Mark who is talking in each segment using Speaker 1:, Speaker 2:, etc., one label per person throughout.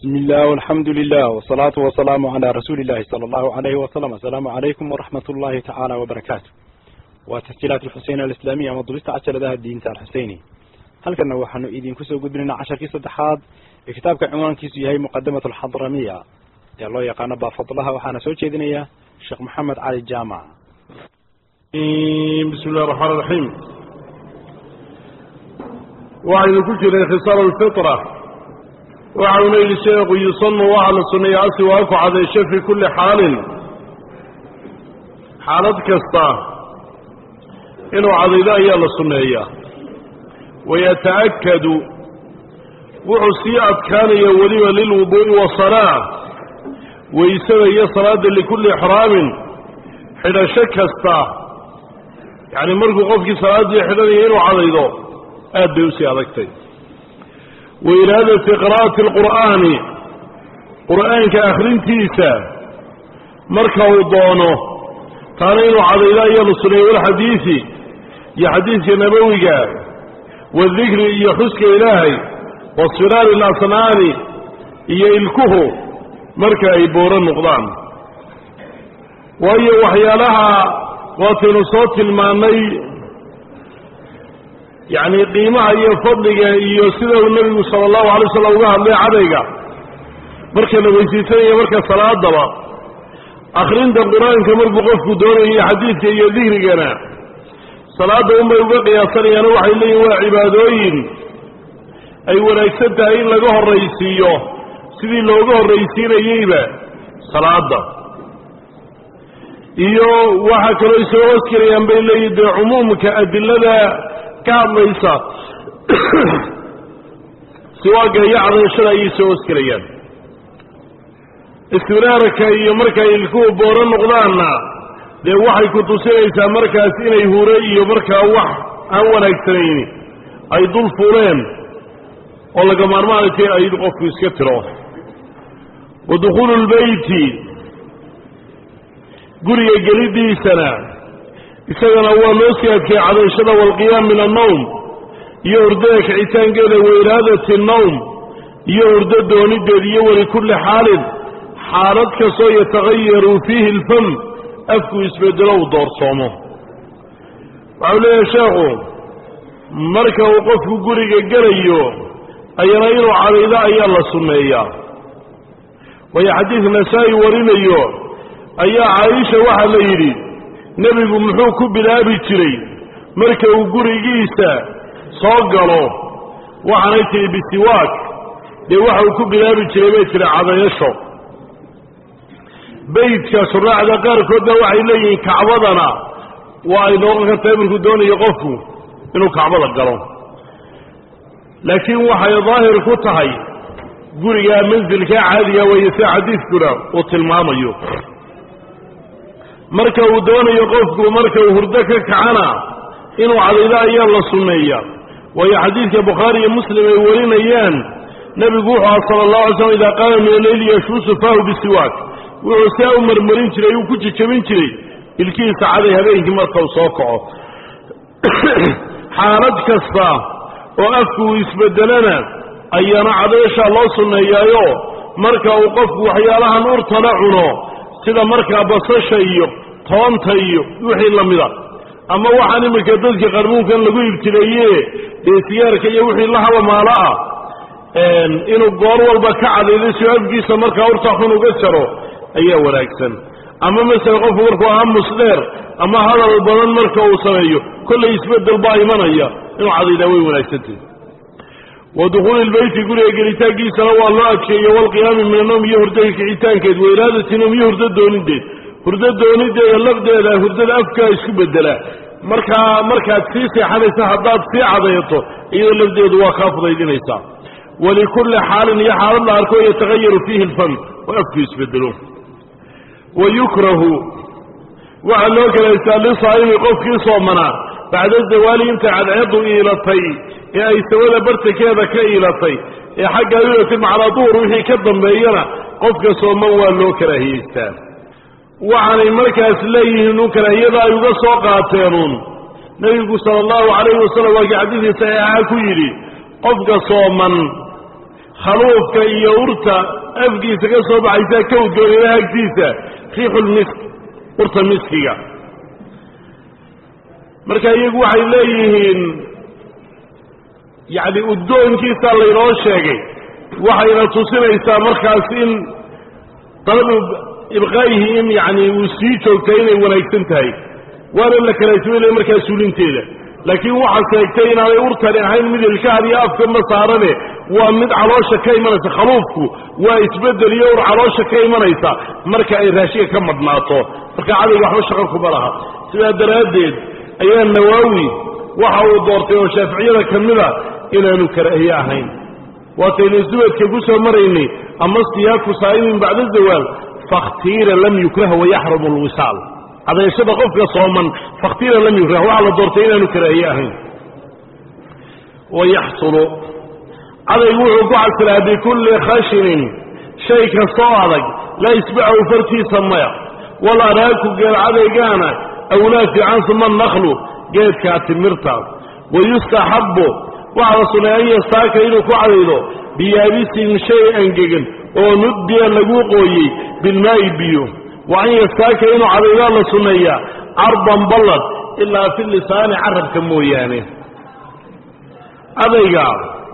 Speaker 1: بسم الله والحمد لله والصلاة والسلام على رسول الله صلى الله عليه وسلم السلام عليكم ورحمة الله تعالى وبركاته وتسجيلات الحسين الإسلامية مضبطة عشر ذا الدين الحسيني هل كنا وحن إيدين كسو قدرنا عشر كيسة دحاد كتابك عنوان كيسو هي مقدمة الحضرمية يا الله يقانا بفضلها وحانا سوى جيدنية الشيخ محمد علي الجامع
Speaker 2: بسم الله الرحمن الرحيم وعيد كجر خصال الفطرة وعون الشيخ يصن وعلى سنية سواك على الشيخ في كل حال حالة كستا إنه عضيلا هي السنية ويتأكد وعسيئة كان يولي للوضوء والصلاة ويسوي صلاة لكل إحرام حين شكستا يعني مركو قفك صلاة يحلني إنه عضيلا أدى يسي أذكتين وإرادة قراءة القرآن قرآن كأخرين تيسا مركه دونه تانين عضيلا يلصني والحديث يا حديث نبوي والذكر يحسك إلهي والصرار الأصنان يلكه مركا يبور النقضان وهي وحيالها واتن صوت الماني يعني قيمها iyo fadliga iyo sida uu nabigu sallallahu alayhi wasallam uga hadlay cadayga marka la weysiisanayo marka salaadaba akhrinta quraanka markuu qofku doonayo xadiidka iyo dikrigana salaada uma uga qiyaasanayaan waxay leeyihiin waa cibaadooyin ay wanaagsan tahay in laga horraysiiyo sidii looga horraysiinayeyba salaada iyo waxaa kaloo soo hosgelayaan bay leeyihin dee cumuumka adilada ka hadlaysa siwaaga iyo cadayashada ayay soo hosgelayaan istiraarka iyo markay ilkuwa booro noqdaanna dee waxay ku tusinaysaa markaas inay hure iyo markaa wax aan wanaagsanayni ay dul fuleen oo laga maarmaanatay ay qofku iska tiro wa dukhuulu lbeyti guriga gelidiisana isagana waa loo sii adkay cadayshada waalqiyaam min annawm iyo hurdada kicitaankeeda wa iraadati annawm iyo hurdo doonideed iyo walikulli xaalin xaalad kastoo yatagayaru fiihi alfam afku isbedelo uu doorsoomo waxau leeyahay sheekhu marka uu qofku guriga gelayo ayana inuu cadaydo ayaa la sunneeyaa waayo xadiid nasaa-i warinayo ayaa caaisha waxaa la yidhi nebigu muxuu ku bilaabi jiray marka uu gurigiisa soo galo waxaanay tihi bisiwaak dee waxa uu ku bilaabi jiray bay tihi cadayasho beydka shuraacda qaarkoodna waxay leeyihiin kacbadana waa ay noqon kartaa markuu doonayo qofku inuu kacbada galo laakiin waxay daahir ku tahay guriga mansilkaa caadiga weeye sida xadiidkuna uu tilmaamayo marka uu doonayo qofku marka uu hurdo ka kacana inuu cadaydo ayaa la sunneeya waayo xadiidka bukhaari iyo muslim ay warinayaan nebigu wuxuu aha sala allahu alay slam idaa qaama min alleyli yashuusu faahu bisiwaak wuxuu saa u marmarin jiray uu ku jejabin jiray ilkihiisa caday habeenkii marka uu soo kaco xaalad kasta oo afku uu isbedelana ayaana cadayshaa loo sunneeyaayo marka uu qofku waxyaalahan urtana cuno sida markaa basasha iyo toonta iyo wixii lamida ama waxaan iminka dadka qarmuunkan lagu ibtileeye dee siyaarka iyo wixii la halamaalo ah inuu goor walba ka cadaydo si afkiisa markaa urta xun uga jaro ayaa wanaagsan ama masele qofku markuu aamus dheer ama hadal badan marka uu sameeyo kollay isbedel baa imanaya inuu cadaydaa way wanaagsantahi wa dukhuuli lbeyti guriga gelitaankiisana waa loo adkeeyo walqiyaami min annowm iyo hurdada kicitaankeed wa iraadati nowm iyo hurdo doonideed hurdo doonideeda lafdeeda hurdada afkaa isku bedela markaa markaad sii seexanaysa haddaad sii cadayato iyadoo lafdeedu waa kaa fudaydinaysaa walikulli xaalin iyo xaalad la arko yatagayaru fiihi alfam oo afku isbedelo wa yukrahu waxaa loo kalaystaa lisaa'imi qofkii soomanaa bacda zawaali intay cadceeddu iilatay ee ay sawada bartankeeda ka iilatay ee xagga iilatay macnaa duhur wixii ka dambeeyana qofka sooman waa loo karaahiyeystaa waxaanay markaas leeyihiin un karaahiyada ay uga soo qaateenuun nebigu sala allahu calayhi wasalam waa kii xadiidkii saxiixaha ku yidhi qofka sooman khaluufka iyo urta afkiisa ka soo baxaysa ka udgoon ilaah agtiisa riixulmisk urta miskiga marka iyagu waxay leeyihiin yacni udgoonkiisaa laynoo sheegay waxayna tusinaysaa markaas in dalabu ibqaayihi in yacni uu sii joogtay inay wanaagsan tahay waana la kalaasmay markaa suulinteeda laakiin waxaa sheegtay inaanay urtani ahayn mid ilkahan iyo afka ma saarane waa mid caloosha ka imanaysa khaluufku waa isbedel iyo ur caloosha ka imanaysa marka ay raashiga ka madhnaato marka cadayga waxba shaqo kuma laha sidaa daraaddeed ayaa nawaawi waxa uu doortay oo shaaficiyada ka mida inaanu karaahiye ahayn waataynu subadka ku soo maraynay ama siyaaku saa'imin bacda zawaal fakhtiira lam yukrah wayaxrumu alwisaal cadayashada qofka sooman fakhtiira lam yukrah waxaa la doortay inaanu karaahiye ahayn wayaxsulu cadaygu wuxuu ku xasilaa bikulli khashinin shay kastoo adag laa isbacahu fartiisa maya wal araaku geed cadaygaana awlaa fiican suma naklu geedkaa timirtaas wayustaxabbu waxaa la sunnay an yastaaka inuu ku cadaydo biyaabisin shay angegan oo nudbiya lagu qooyey bilmaa'i biyo wa an yastaaka inuu cadaydaa la sunneeyaa cardan ballad ilaa fi lisaani carabka mooyaane cadayga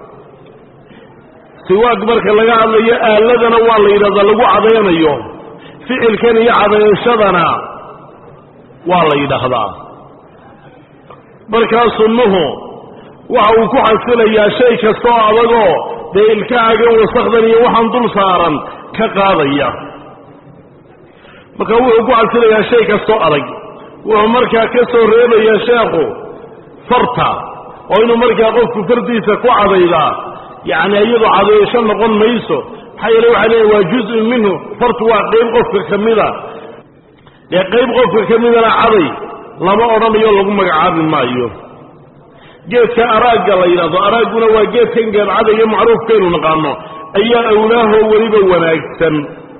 Speaker 2: siwaag marka laga hadlayo aaladana waa la yidhahdaa lagu cadaynayo ficilkan iyo cadayashadana waa la yidhaahdaa markaa sunnuhu waxa uu ku xasilayaa shay kastaoo adagoo dee ilkahaagan wasakdan iyo waxaan dul saaran ka qaadaya marka wuxuu ku xasilayaa shay kastoo adag wuxuu markaa ka soo reebayaa sheekhu farta oo inuu markaa qofku fartiisa ku cadaydaa yacni iyadu cadayasho noqon mayso maxaa yeele waxay leeyiin waa juzun minhu fartu waa qayb qofka ka mida dee qayb qofka ka midana caday lama odhanayo lagu magacaabi maayo geedka araagga la yidhahdo araagguna waa geedkan geedcadayga macruufkaynu naqaano ayaa awlaahoo weliba wanaagsan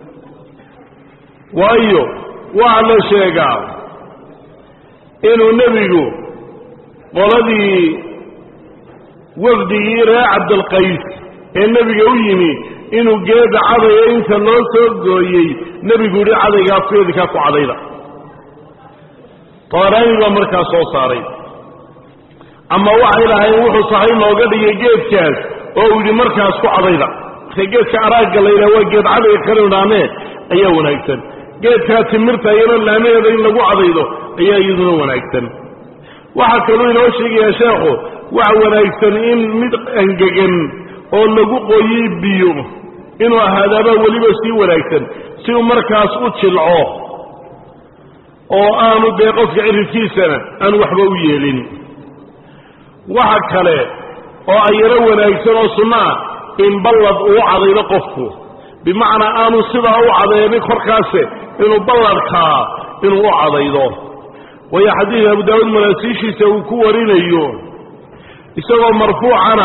Speaker 2: waayo waxaa la sheegaa inuu nebigu qoladii wafdigii reer cabdilqays ee nebiga u yimi inuu geeda cadaya inta loo soo gooyey nebigu yihi cadaygaas geedkaa ku cadayda taaraani baa markaa soo saaray ama waxay lahayn wuxuu sahay nooga dhigay geedkaas oo uu yidhi markaas ku cadayda marka geedka araagga la yidhaha waa geed cadayga kanu dhaamee ayaa wanaagsan geedkaa timirta iyana laamaheeda in lagu cadaydo ayaa iyaduna wanaagsan waxaa kaluu inoo sheegayaa sheekhu waxa wanaagsan in mid angegan oo lagu qoyey biyo inuu ahaadaabaa weliba sii wanaagsan si uu markaas u jilco oo aanu dee qofka ciridkiisana aanu waxba u yeelin waxa kale oo ayaro wanaagsan oo sunno ah in ballad uu cadaydo qofku bimacnaa aanu sidaa u cadaynin korkaase inuu balladkaa inuu u cadaydo waayo xadiid abu daawuud manaasiishiisa uu ku warinayo isagoo marfuucana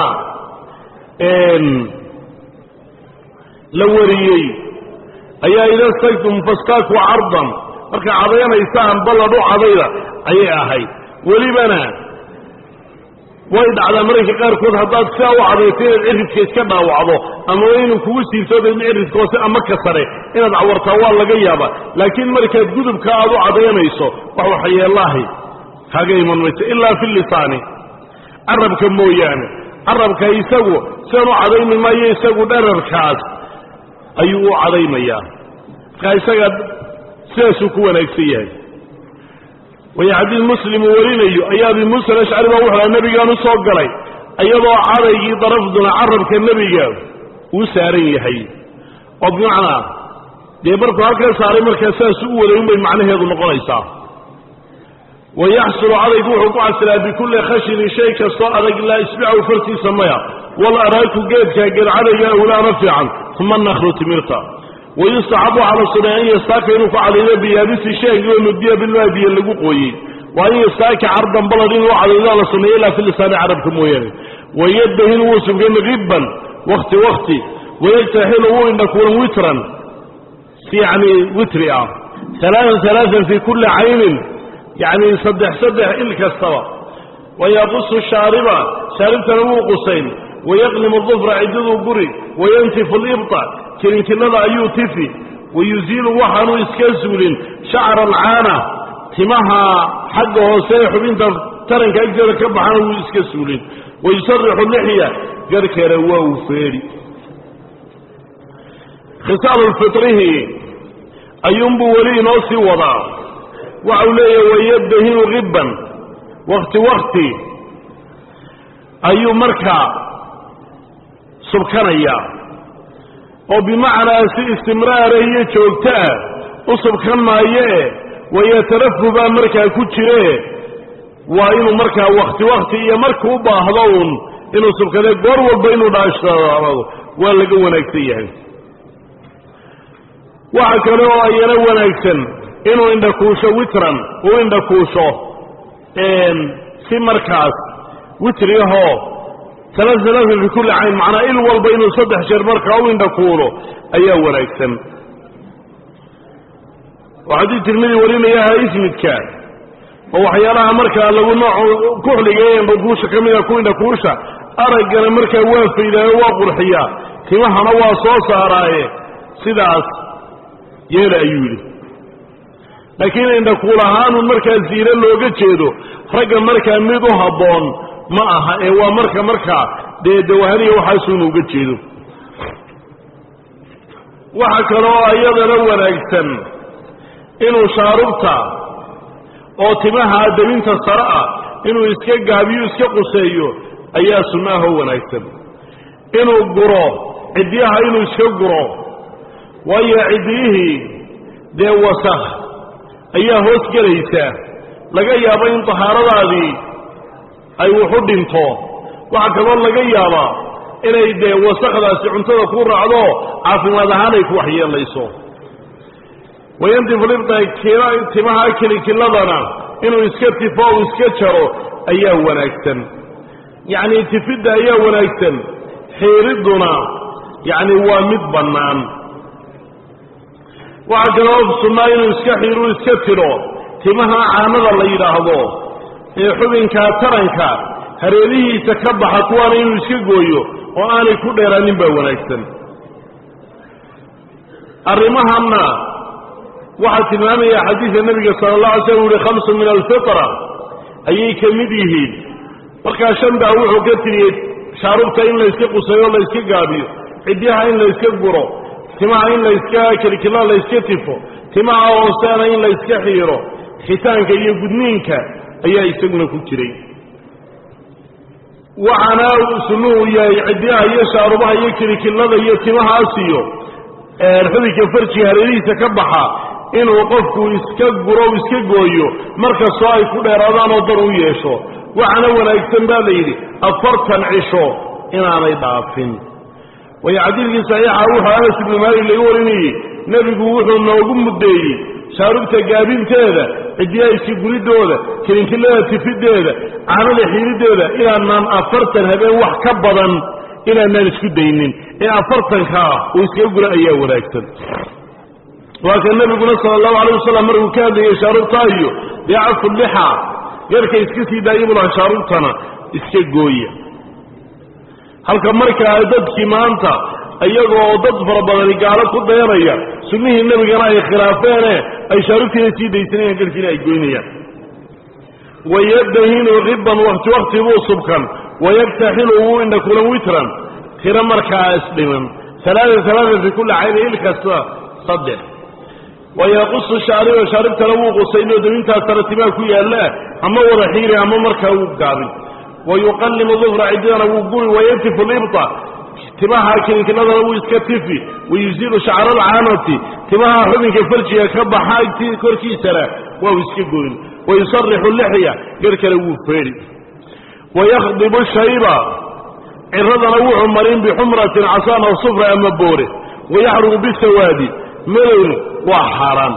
Speaker 2: la wariyey ayaa ida stagtum fastaaku cardan markaa cadaynaysaan ballad u cadayda ayay ahayd welibana way dhacdaa mararka qaarkood haddaad sidaa u cadayto inaad ciridka iska dhaawacdo ama inuu kugu siibto daedna ciridka hoose ama ka sare inaad cawartaa waa laga yaaba laakiin markaad gudubka aad u cadaynayso wax waxyeelaahay kaga iman mayso ilaa fi lisaani carabka mooyaane carabka isagu sidan u cadaymi maayo isagu dherarkaas ayuu u cadaymayaa markaa isaga sidaasuu ku wanaagsan yahay waya xadiid muslim uu warinayo ayaa abi muusa alashcari baa wuxuu aha nebigaan u soo galay iyadoo cadaygii darafduna carabka nebiga uu saaran yahay oo bimacnaa dee markuu halkan saaray markaa sidaasuu u waday unbay macnaheedu noqonaysaa wayaxsulu cadaygu wuxuu ku xasilaa bikulli khashinin shay kastoo adag laa isbicahu fartiisa maya wal araaku geedkaa geed cadayga awlaana fiican uma naklu timirta wayustaxabu waxaa la sunay an yastaaka inuu ku cadaydo biyaabisi sheegi oo nudiya bilmaa biyo lagu qooyey wa an yastaaka cardan balad inuu cadaydaa la suneeyo ilaa fi lisaani carabka mooyaane wayadahin wuu subkan ribban wakti wakti wayagtaxilu wuu indhakuulan witran yani witri ah alaaan alaaan fi kulli caynin yani saddex saddex il kastaba wayaqusu shaariba shaaribtana wuu qusayn wayaqlimu dufra ciddaduu guri wayantifu libta kilinkilada ayuu tifi wayuziilu waxaanu iska suulin shacra alcaana timaha xagga hoose ee xubinta taranka agteeda ka baxana wuu iska suulin wayusarixu lixya garhkeena waa uu feedhi khisaalu fitrihi ayuunbuu weli inoo sii wadaa waxau leeyahay wayabdahinu ribban wakti wakti ayuu markaa subkanayaa oo bimacnaa si istimraara iyo joogto ah u subkan maayee wayatarafu baa markaa ku jire waa inuu markaa wakti wakti iyo markuu u baahdo uun inuu subkadee goor walba inuu dhaashado waa laga wanaagsan yahay waxa kale oo ayana wanaagsan inuu indhakuusho witran uu indhakuusho si markaas witriyahoo alaalaatan fi kulli cayn macnaa il walba inuu saddex jeer markaa u indhakuulo ayaa wanaagsan oo xadiid tirmidi warinayaha ismidka oo waxyaalaha markaa lagu nooc kuxliga ee indhakuusha ka mida ku indhakuusha araggana markaa waa faydaayo waa qurxiyaa timahana waa soo saaraaye sidaas yeela ayuu yidhi laakiin indhakuul ahaanun markaa ziiro looga jeedo ragga markaa mid u habboon ma aha ee waa marka markaa dee dawahaniya waxaasuuna uga jeedo waxa kaloo iyadana wanaagsan inuu shaarubta oo timaha dabinta sare ah inuu iska gaabiyo iska quseeyo ayaa sunnaahoo wanaagsan inuu guro ciddiyaha inuu iska guro waayo ciddiyihii dee wasakh ayaa hoos gelaysa laga yaabo in tahaaradaadii ay wuxu dhinto waxaa kaloo laga yaabaa inay dee wasakdaasi cuntada ku raacdo caafimaad ahaan ay ku waxyeelayso wayantifu libda timaha kilikiladana inuu iska tifo u iska jaro ayaa wanaagsan yacni tifidda ayaa wanaagsan xiiridduna yacni waa mid bannaan waxaa kaloo sunnaa inuu iska xiiru iska tidho timaha caanada la yidhaahdo ee xubinkaa taranka hareerihiisa ka baxa kuwaana inuu iska gooyo oo aanay ku dheeraanin baa wanaagsan arrimahanna waxaa tilmaamaya xadiidka nebiga sala allah alay slam u uhi khamsu min alfitra ayay ka mid yihiin markaa shan baa wuxuu ka tiriyey shaarubta in la yska qusayo la yska gaabiyo cidyaha in la yska guro timaha in la yska kilikila la yska tifo timaha hooseena in la yska xiiro khitaanka iyo gudniinka ayaa isaguna ku jiray waxaana sunnuhu yahay cidyaha iyo shaarubaha iyo kilikilada iyo timahaas iyo xubinka farjiga hareerihiisa ka baxa inuu qofku iska guro iska gooyo markastoo ay ku dheeraadaan oo dar u yeesho waxaana wanaagsan baa la yidhi afartan cisho inaanay dhaafin waayo xadiidkii saxiixa wuxuu anas ibnu maalik laga warinayey nebigu wuxuu noogu muddeeyey shaarubta gaabinteeda ciddiyaha iska guridooda kilinkilada tifiddeeda caanada xiiriddeeda inaanaan afartan habeen wax ka badan inaanaan isku daynin ee afartankaa uu iskaga gura ayaa wanaagsan waa ka nebiguna sala allahu alayh wasalam markuu ka hadlayay shaarubta iyo dee cafu lixa garhka iska sii daaya bulaha shaarubtana iska gooya halka markaa dadkii maanta iyagoo dad fara badani gaalo ku dayanaya sunnihii nebigana ay khilaafeene ay shaarubtiina sii daysanayaan garhkiina ay goynayaan wayadahinu riban wakti wakti buu subkan wayabtaxilu wuu indhakulan witran tiro markaa isdhiman alaaa alaaa fi kulli cayni il kasta saddex wayaqusu shaariba shaaribtana wuu qusayno dabintaas taratimaa ku yaalla ama wada xiiri ama markaa wuu gaabin wayuqallimu dufra ciddidana wuu guri wayantifu libta timaha kilinkiladana wuu iska tifi wayuziilu shacra alcaanati timaha xubinka farjiga ka baxa korkiisana waa uu iska goyn wayusarixu lixya garhkana wuu feedhi wayakdibu shayba ciradana wuxuu marin bixumratin casaan aw sufra ama boore wayaxrugu bisawaadi madowna waa xaaraan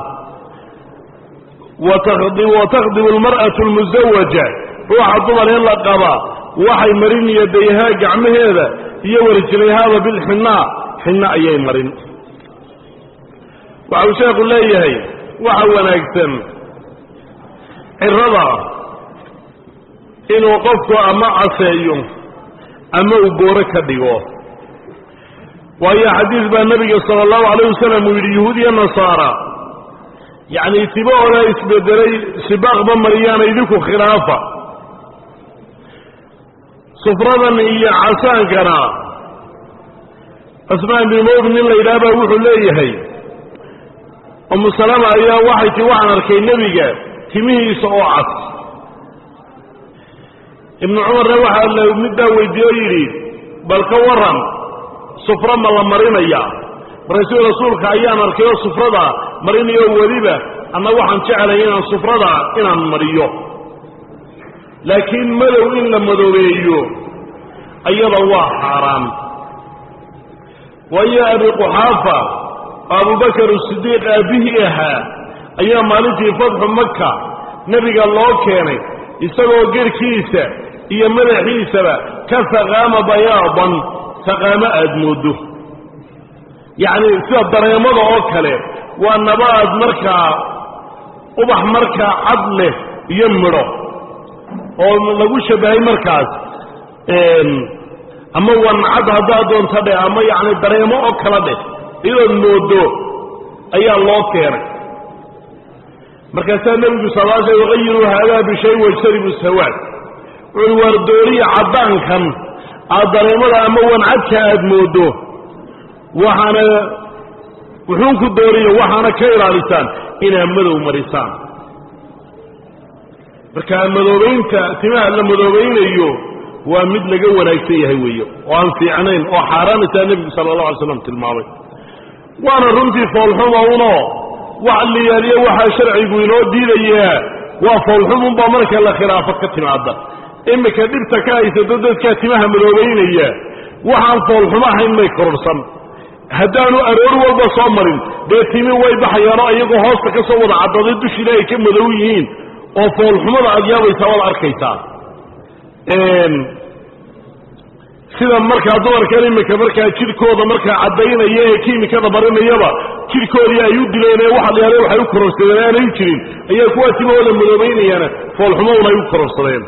Speaker 2: watakdibu almar'atu almusawaja ruuxa dumar in la qabaa waxay marin yadayhaa gacmaheeda iyo warjilayhaaba bilxinnaa xinna ayay marin waxau sheekhu leeyahay waxa wanaagsan cirada inuu qofku ama caseeyo ama uu gooro ka dhigo waayo xadiis baa nebiga sala allahu calayh wasalam uu yidhi yuhuud iyo nasaara yacni tibahooda isbedelay sibaaqba mariyaana idinku khilaafa sufradan iyo casaankana asmaan bin mawd nin la yidhaha baa wuxuu leeyahay umu salama ayaa waxay ti waxaan arkay nebiga timihiisa oo cas ibnu cumarna waxaa la middaa weydiiye o yidhi bal ka waran sufro ma la marinaya markaasuu rasuulka ayaan arkay oo sufrada marinayo weliba anna waxaan jeclay inaan sufrada inaan mariyo laakiin madow in la madoobeeyo ayada waa xaaraan waayo abi quxaafa oo abubakar asidiiq aabbihii ahaa ayaa maalintii fatxu maka nebiga loo keenay isagoo gerhkiisa iyo madaxiisaba ka faqaama bayaadan faqaamo aad moodo yacni sida dareemada oo kale waa nabaad markaa ubax markaa cad leh iyo midho oo lagu shabahay markaas ama wancad haddaad doonta dheh ama yacni dareemo oo kala dheh iyadood moodo ayaa loo keenay markaasaa nebigu sal l sl waqayiruu haadaa bishay wajtanibu sawaad wuxuui waar dooriya caddaankan aad dareemada ama wancadka aad moodo waxaana wuxuun ku dooriyo waxaana ka ilaalisaan inaad madow marisaan marka madoobaynta timaha la madoobaynayo waa mid laga wanaagsan yahay weeye oo aan fiicnayn oo xaaraanaysaa nebigu sala allahu alay slam tilmaamay waana runtii foolxuma uno wax liyaaliyo waxaa sharcigu inoo diidayaa waa foolxumunbaa marka la khilaafo ka timaada iminka dhibta ka haysato dadkaa timaha madoobaynaya waxaan foolxumo ahayn may kororsan haddaanu aroor walba soo marin dee timi way baxayaanoo iyagoo hoosta ka soo wada caddaday dushiina ay ka madow yihiin oo foolxumada aad yaabaysaa waad arkaysaa sida markaa dumarkan iminka markaa jidhkooda markaa caddaynaya ee kiimikada marinayaba jidhkoodii ay u dileen ee waxa la yahada waxay u kororsadeen aanay u jirin ayaa kuwaa timahooda madoobaynayaana foolxumaduna ay u kororsadeen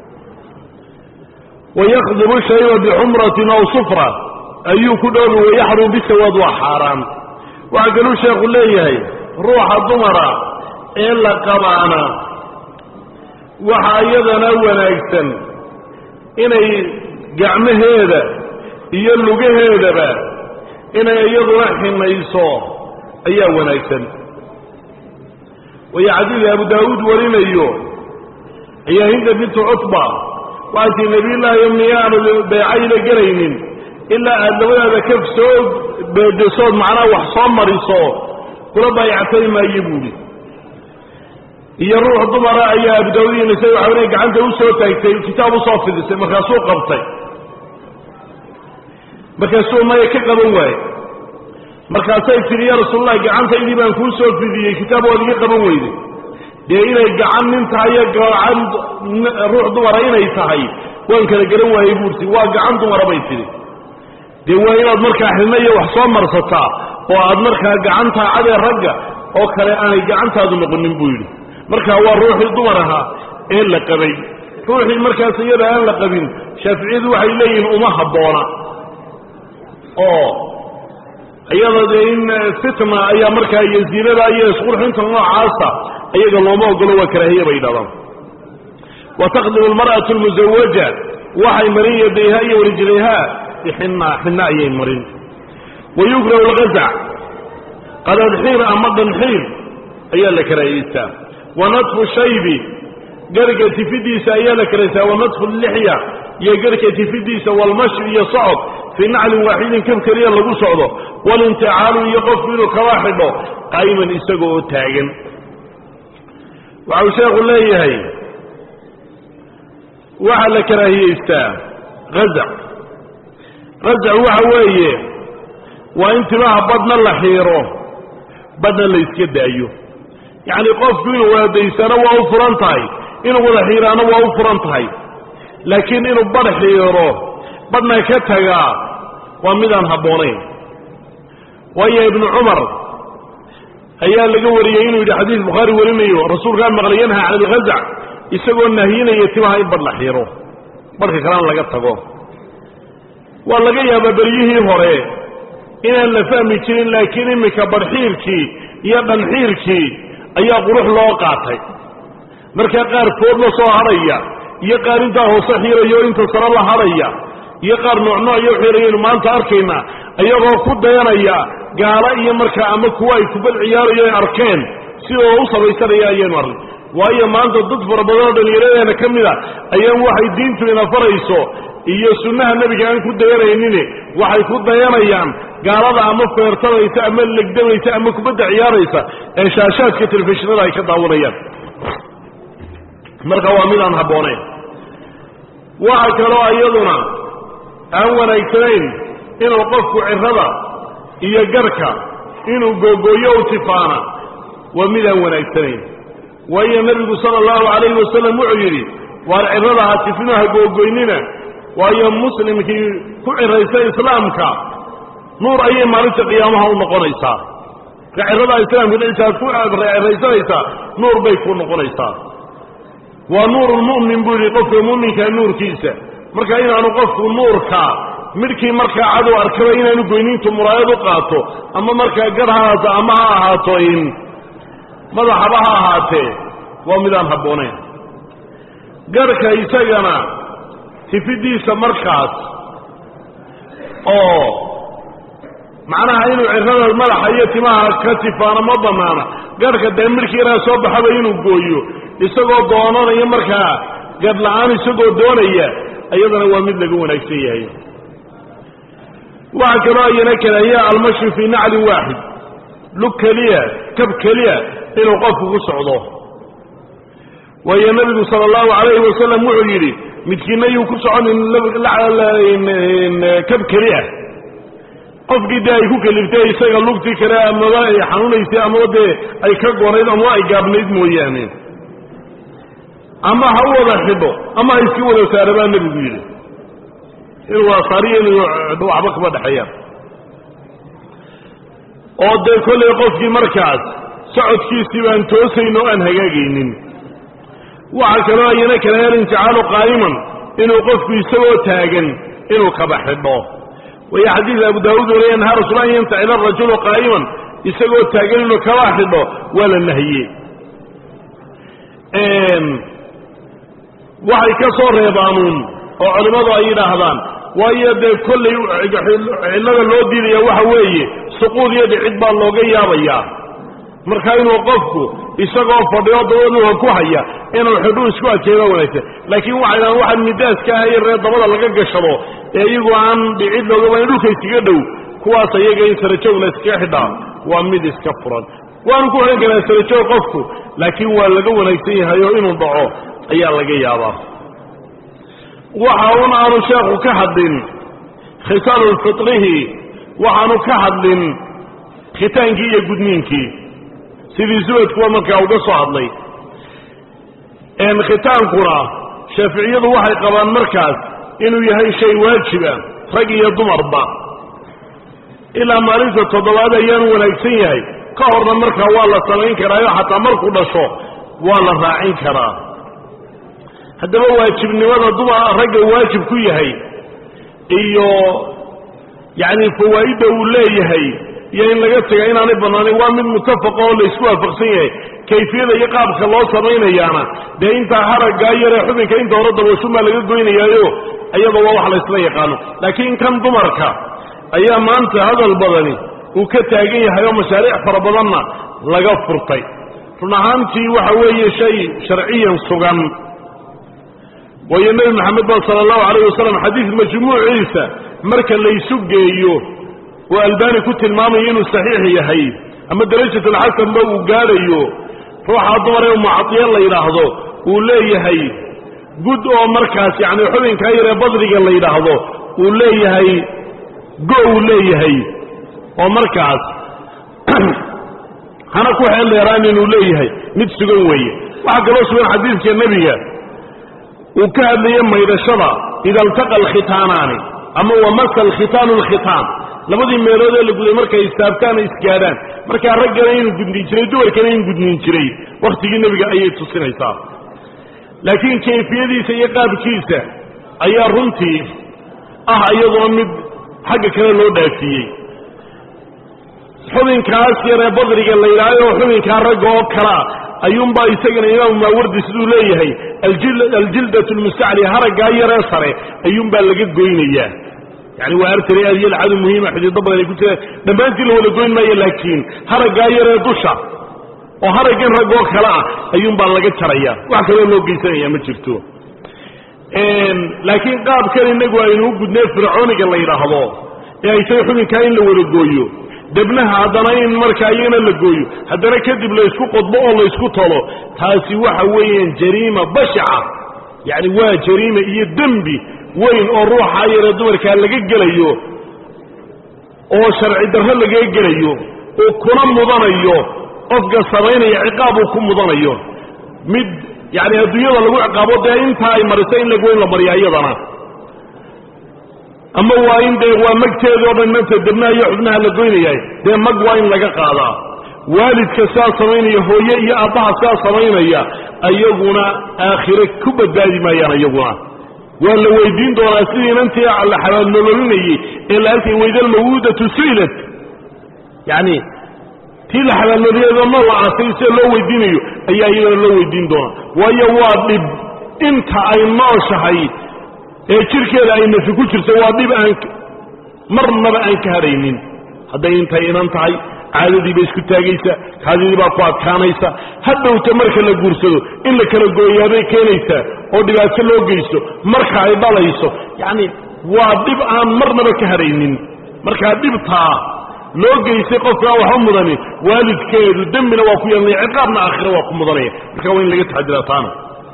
Speaker 2: wayaqdibu shayba bixumratin aw sufra ayuu ku dhoobi wayaxrum bisawaad waa xaaraan waxaa kaluu sheekhu leeyahay ruuxa dumara ee la qabaana waxa iyadana wanaagsan inay gacmaheeda iyo lugaheedaba inay iyaduna ximayso ayaa wanaagsan waya xadiid abu daawuud warinayo ayaa hinda bintu cutba waxay tii nebiyullaahi miyaanu beecayla gelaynin ilaa aad labadaada kaf soo beedesood macnaha wax soo mariso kula baayactay maayo buuhi iyo ruux dumara ayaa abu daawud iyo nisay waxa weye gacanta u soo taagtay kitaab usoo fidisay markaasuu qabtay markaasuu maya ka qaban waaye markaasay tidhi ya rasuulallah gacantaydii baan kuu soo fidiyey kitaab waad iga qaban weyday dee inay gacan nin tahay iyo gacan ruux dumara inay tahay waan kala garan waayey buurti waa gacan dumara bay tidhi dee waa inaad markaa xidhna iyo wax soo marsataa oo aad markaa gacantaa cadee ragga oo kale aanay gacantaadu noqonin buu yidhi markaa waa ruuxii dumar ahaa ee la qabay ruuxii markaas iyada aan la qabin shaaficiyadu waxay leeyihiin uma habboona oo iyada dee in fitna ayaa markaa iyo ziinada iyo isqurxinta noocaasa iyaga looma ogolo waa karaahiya bay yidhahdaan wa taqdimu almar'atu almusawaja waxay marin yadayha iyo warijlayha bixinna xinna ayay marin wa yukrahu algazac qadadxiir ama dhanxiir ayaa la karaahiyeystaa wa nadfu shaybi garhka tifidiisa ayaa la karaysaa wa nadfu lixya iyo garhka tifidiisa walmashi iyo socod fii naclin waaxidin kab keliya lagu socdo walinticaalu iyo qofku inuu kaba xidho qaa'iman isaga oo taagan waxau sheekhu leeyahay waxaa la karaahiyeystaa hazac hazac waxa weeye waa in timaha badhna la xiiro badhna la iska daayo yacni qofku inuu waadaysana waa u furan tahay inuu wada xiiraana waa u furan tahay laakiin inuu badh xiiro badhna ka tagaa waa midaan habboonayn waayo ibnu cumar ayaa laga wariyey inuu yidhi xadiis bukhaari warinayo rasuulkaa maqlay yanha can alghazac isagoo nahyinaya timaha in badh la xiiro badhka kalena laga tago waa laga yaabaa beryihii hore inaan la fahmi jirin laakiin iminka barxiirkii iyo dhanxiirkii ayaa qurux loo qaatay markaa qaar food la soo hadhaya iyo qaar intaa hoose xiiraya oo inta sare la hadhaya iyo qaar noocnoocyo xiirayaynu maanta arkaynaa iyagoo ku dayanaya gaalo iyo markaa ama kuwa ay kubad ciyaarayo ay arkeen sidoo u samaysanaya ayaynu arnay waayo maanta dad fara badan oo dhallinyaradeena ka mid a ayaan waxay diintu ina farayso iyo sunnaha nebiga aan ku dayanaynin waxay ku dayanayaan gaalada ama feertanaysa ama legdamaysa ama kubadda ciyaaraysa ee shaashaadka telefishinada ay ka daawanayaan marka waa mid aan habboonayn waxa kaloo iyaduna aan wanaagsanayn inuu qofku cirada iyo garhka inuu googooyo u tifaana waa mid aan wanaagsanayn waayo nebigu sala allahu calayhi wasalam wuxuu yidhi waar cirada ha tifino ha googoynina waayo muslimkii ku ciraysa islaamka nuur ayay maalinta qiyaamaha u noqonaysaa marka cirada islaamka dhicisaad ku ciraysanaysaa nuur bay ku noqonaysaa waa nuurulmu'min buu yidhi qofka mu'minkaa nuurkiisa marka inaanu qofku nuurka midhkii markaa cadow arkaba inaanu goyniintu muraayad u qaato ama markaa gar ha ahaato ama ha ahaato in madaxaba ha ahaatee waa midaan habboonayn garhka isagana tifidiisa markaas oo macnaha inuu cirada madaxa iyo timaha ka tifaano ma bannaana garhka dee midhkii yaraa soo baxaba inuu gooyo isagoo doonanayo markaa gadh-la-aan isagoo doonaya iyadana waa mid laga wanaagsan yahay waxaa kaloo ayana karahiya almashi fii naclin waaxid lug keliya kab keliya inuu qofku ku socdo waayo nebigu sala allahu calayhi wasalam wuxuu yidhi midkiina yuu ku soconin kab keliah qofkii dee ay ku keliftay isaga lugtii kale amaba ay xanuunaysay amaba dee ay ka gonayd amaba ay gaabnayd mooyaane ama ha u wada xidho ama ha iska wada saara baa nebigu yidhi inuu waasaariyo inuu waxba kama dhexeeyaan oo dee kollay qofkii markaas socodkiisii baan toosayn oo aan hagaagaynin waxaa kaloo ayana kale alinticaalu qaa'iman inuu qofku isagoo taagan inuu kaba xidho waya xadiid abu daawuud wariya nahaa rasul an yantacila arajulu qaa'iman isagoo taagan inuu kaba xidho waa la nahiyey waxay ka soo reebaanuun oo culimmadu ay yidhaahdaan waayo dee kollay cillada loo diidaya waxa weeye suquud iyo dhicid baa looga yaabayaa marka inuu qofku isagoo fadhiyo dabaduha ku haya inuu xidhuu isku adkeeba wanaagsan laakiin waxay dhahaan waxaan midaaska ah ree dabada laga gashado ee iyagu aan dhicid loogaba in dhulka iskaga dhow kuwaas ayaga in sarajoog la iskaga xidhaa waa mid iska furan waanu ku xidhan karaa sarajoog qofku laakiin waa laga wanaagsan yahay oo inuu dhaco ayaa laga yaabaa waxa un aanu sheekhu ka hadlin khitaalu fitrihi waxaanu ka hadlin khitaankii iyo gudniinkii sidii subadkuwa markaa uga soo hadlay khitaankuna shaaficiyadu waxay qabaan markaas inuu yahay shay waajiba rag iyo dumarba ilaa maalinta toddobaad ayaanu wanaagsan yahay ka horna markaa waa la samayn karaayo xataa markuu dhasho waa la raacin karaa haddaba waajibnimada dumar ragga waajib ku yahay iyo yacni fawaa'idda uu leeyahay iyo in laga tega inaanay bannaanayn waa mid mutafaqa oo laysku waafaqsan yahay kayfiyada iyo qaabka loo samaynayaana dee intaa haraggaa yaree xubinka inta hore dabooshumaa laga goynayaayo iyada waa wax laysla yaqaano laakiin kan dumarka ayaa maanta hadal badani uu ka taagan yahay oo mashaariic fara badanna laga furtay run ahaantii waxa weeye shay sharciyan sugan waayo nebi maxamed ba sala allahu calayh wasalam xadiid majmuuciisa marka laysu geeyo oo albani ku tilmaamayo inuu saxiix yahay ama darajat alxasanba uu gaadhayo ruuxaa dumar ee mucadiya la yidhaahdo uu leeyahay gud oo markaas yacni xubinkaa yaree badriga la yidhaahdo uu leeyahay go uu leeyahay oo markaas hana ku xeel dheeraan inuu leeyahay mid sugan weeye waxaa kaloo sugan xadiidka nebiga uu ka hadlaye maydhashada ida altaqa alkhitaanaani ama wamasa alkhitaanu alkhitaan labadii meelood ee la guday markay istaabtaan o isgaadhaan markaa raggana inuu gudniin jiray dumarkana inuu gudniin jiray wakhtigii nebiga ayay tusinaysaa laakiin kayfiyadiisa iyo qaabkiisa ayaa runtii ah iyaduna mid xagga kale loo dhaafiyey xubinkaas yaree badriga la yidhaahdo xubinkaa ragga oo kalea ayuunbaa isagana imaamu maawardi siduu leeyahay aljildatu lmustacli haraggaa yaree sare ayuunbaa laga goynayaa yani waa artari aad iyo lacadu muhiima xidido badan ay ku jiraan dhammaantii la wada goyn maayo laakiin haraggaa yaree dusha oo haraggan raggoo kale ah ayuunbaa laga jaraya wax kaloo loo geysanaya ma jirto laakiin qaabkan inagu aynu u gudnay fircooniga la yidhaahdo ee ay tahay xubinkaa in la wada gooyo debnaha haddana in markaa iyana la gooyo haddana kadib la ysku qodbo oo la ysku tolo taasi waxa weeyaan jariima bashaca yacni waa jariima iyo dembi weyn oo ruuxa yaree dumarkaa laga gelayo oo sharci darro lagaga gelayo oo kuna mudanayo qofka samaynaya ciqaab uu ku mudanayo mid yacni adduunyada lagu ciqaabo dee intaa ay marisa in lagoyn la mariyaa iyadana ama waa in dee waa magteedii o dhan inanta debnaha iyo xubnaha la goynaya dee mag waa in laga qaadaa waalidka saa samaynaya hooye iyo aabbaha saa samaynaya ayaguna aakhire ku badbaadi maayaan iyaguna waa la weydiin doonaa sidii inantii la xabaalnololinayey ee la arkay waydalmawuudatu su'ilat yacni tii la xabaalnololiyado ma la aasay sida loo weydiinayo ayaa iyadana loo weydiin doonaa waayo waa dhib inta ay nooshahay ee jirkeeda ay nafi ku jirto waa dhib aan marnaba aan ka hadhaynin hadday intay inan tahay caadadii bay isku taagaysa kaadidii baa ku adkaanaysa hadhowta marka la guursado in la kala gooyaabay keenaysaa oo dhibaato loo geysto marka ay dhalayso yacni waa dhib aan marnaba ka hadhaynin markaa dhibtaa loo geystay qofkaa waxba mudanin waalidkeedu dembina waa ku yeelanaya ciqaabna aakhira waa ku mudanaya marka waa in laga taxadiraa taana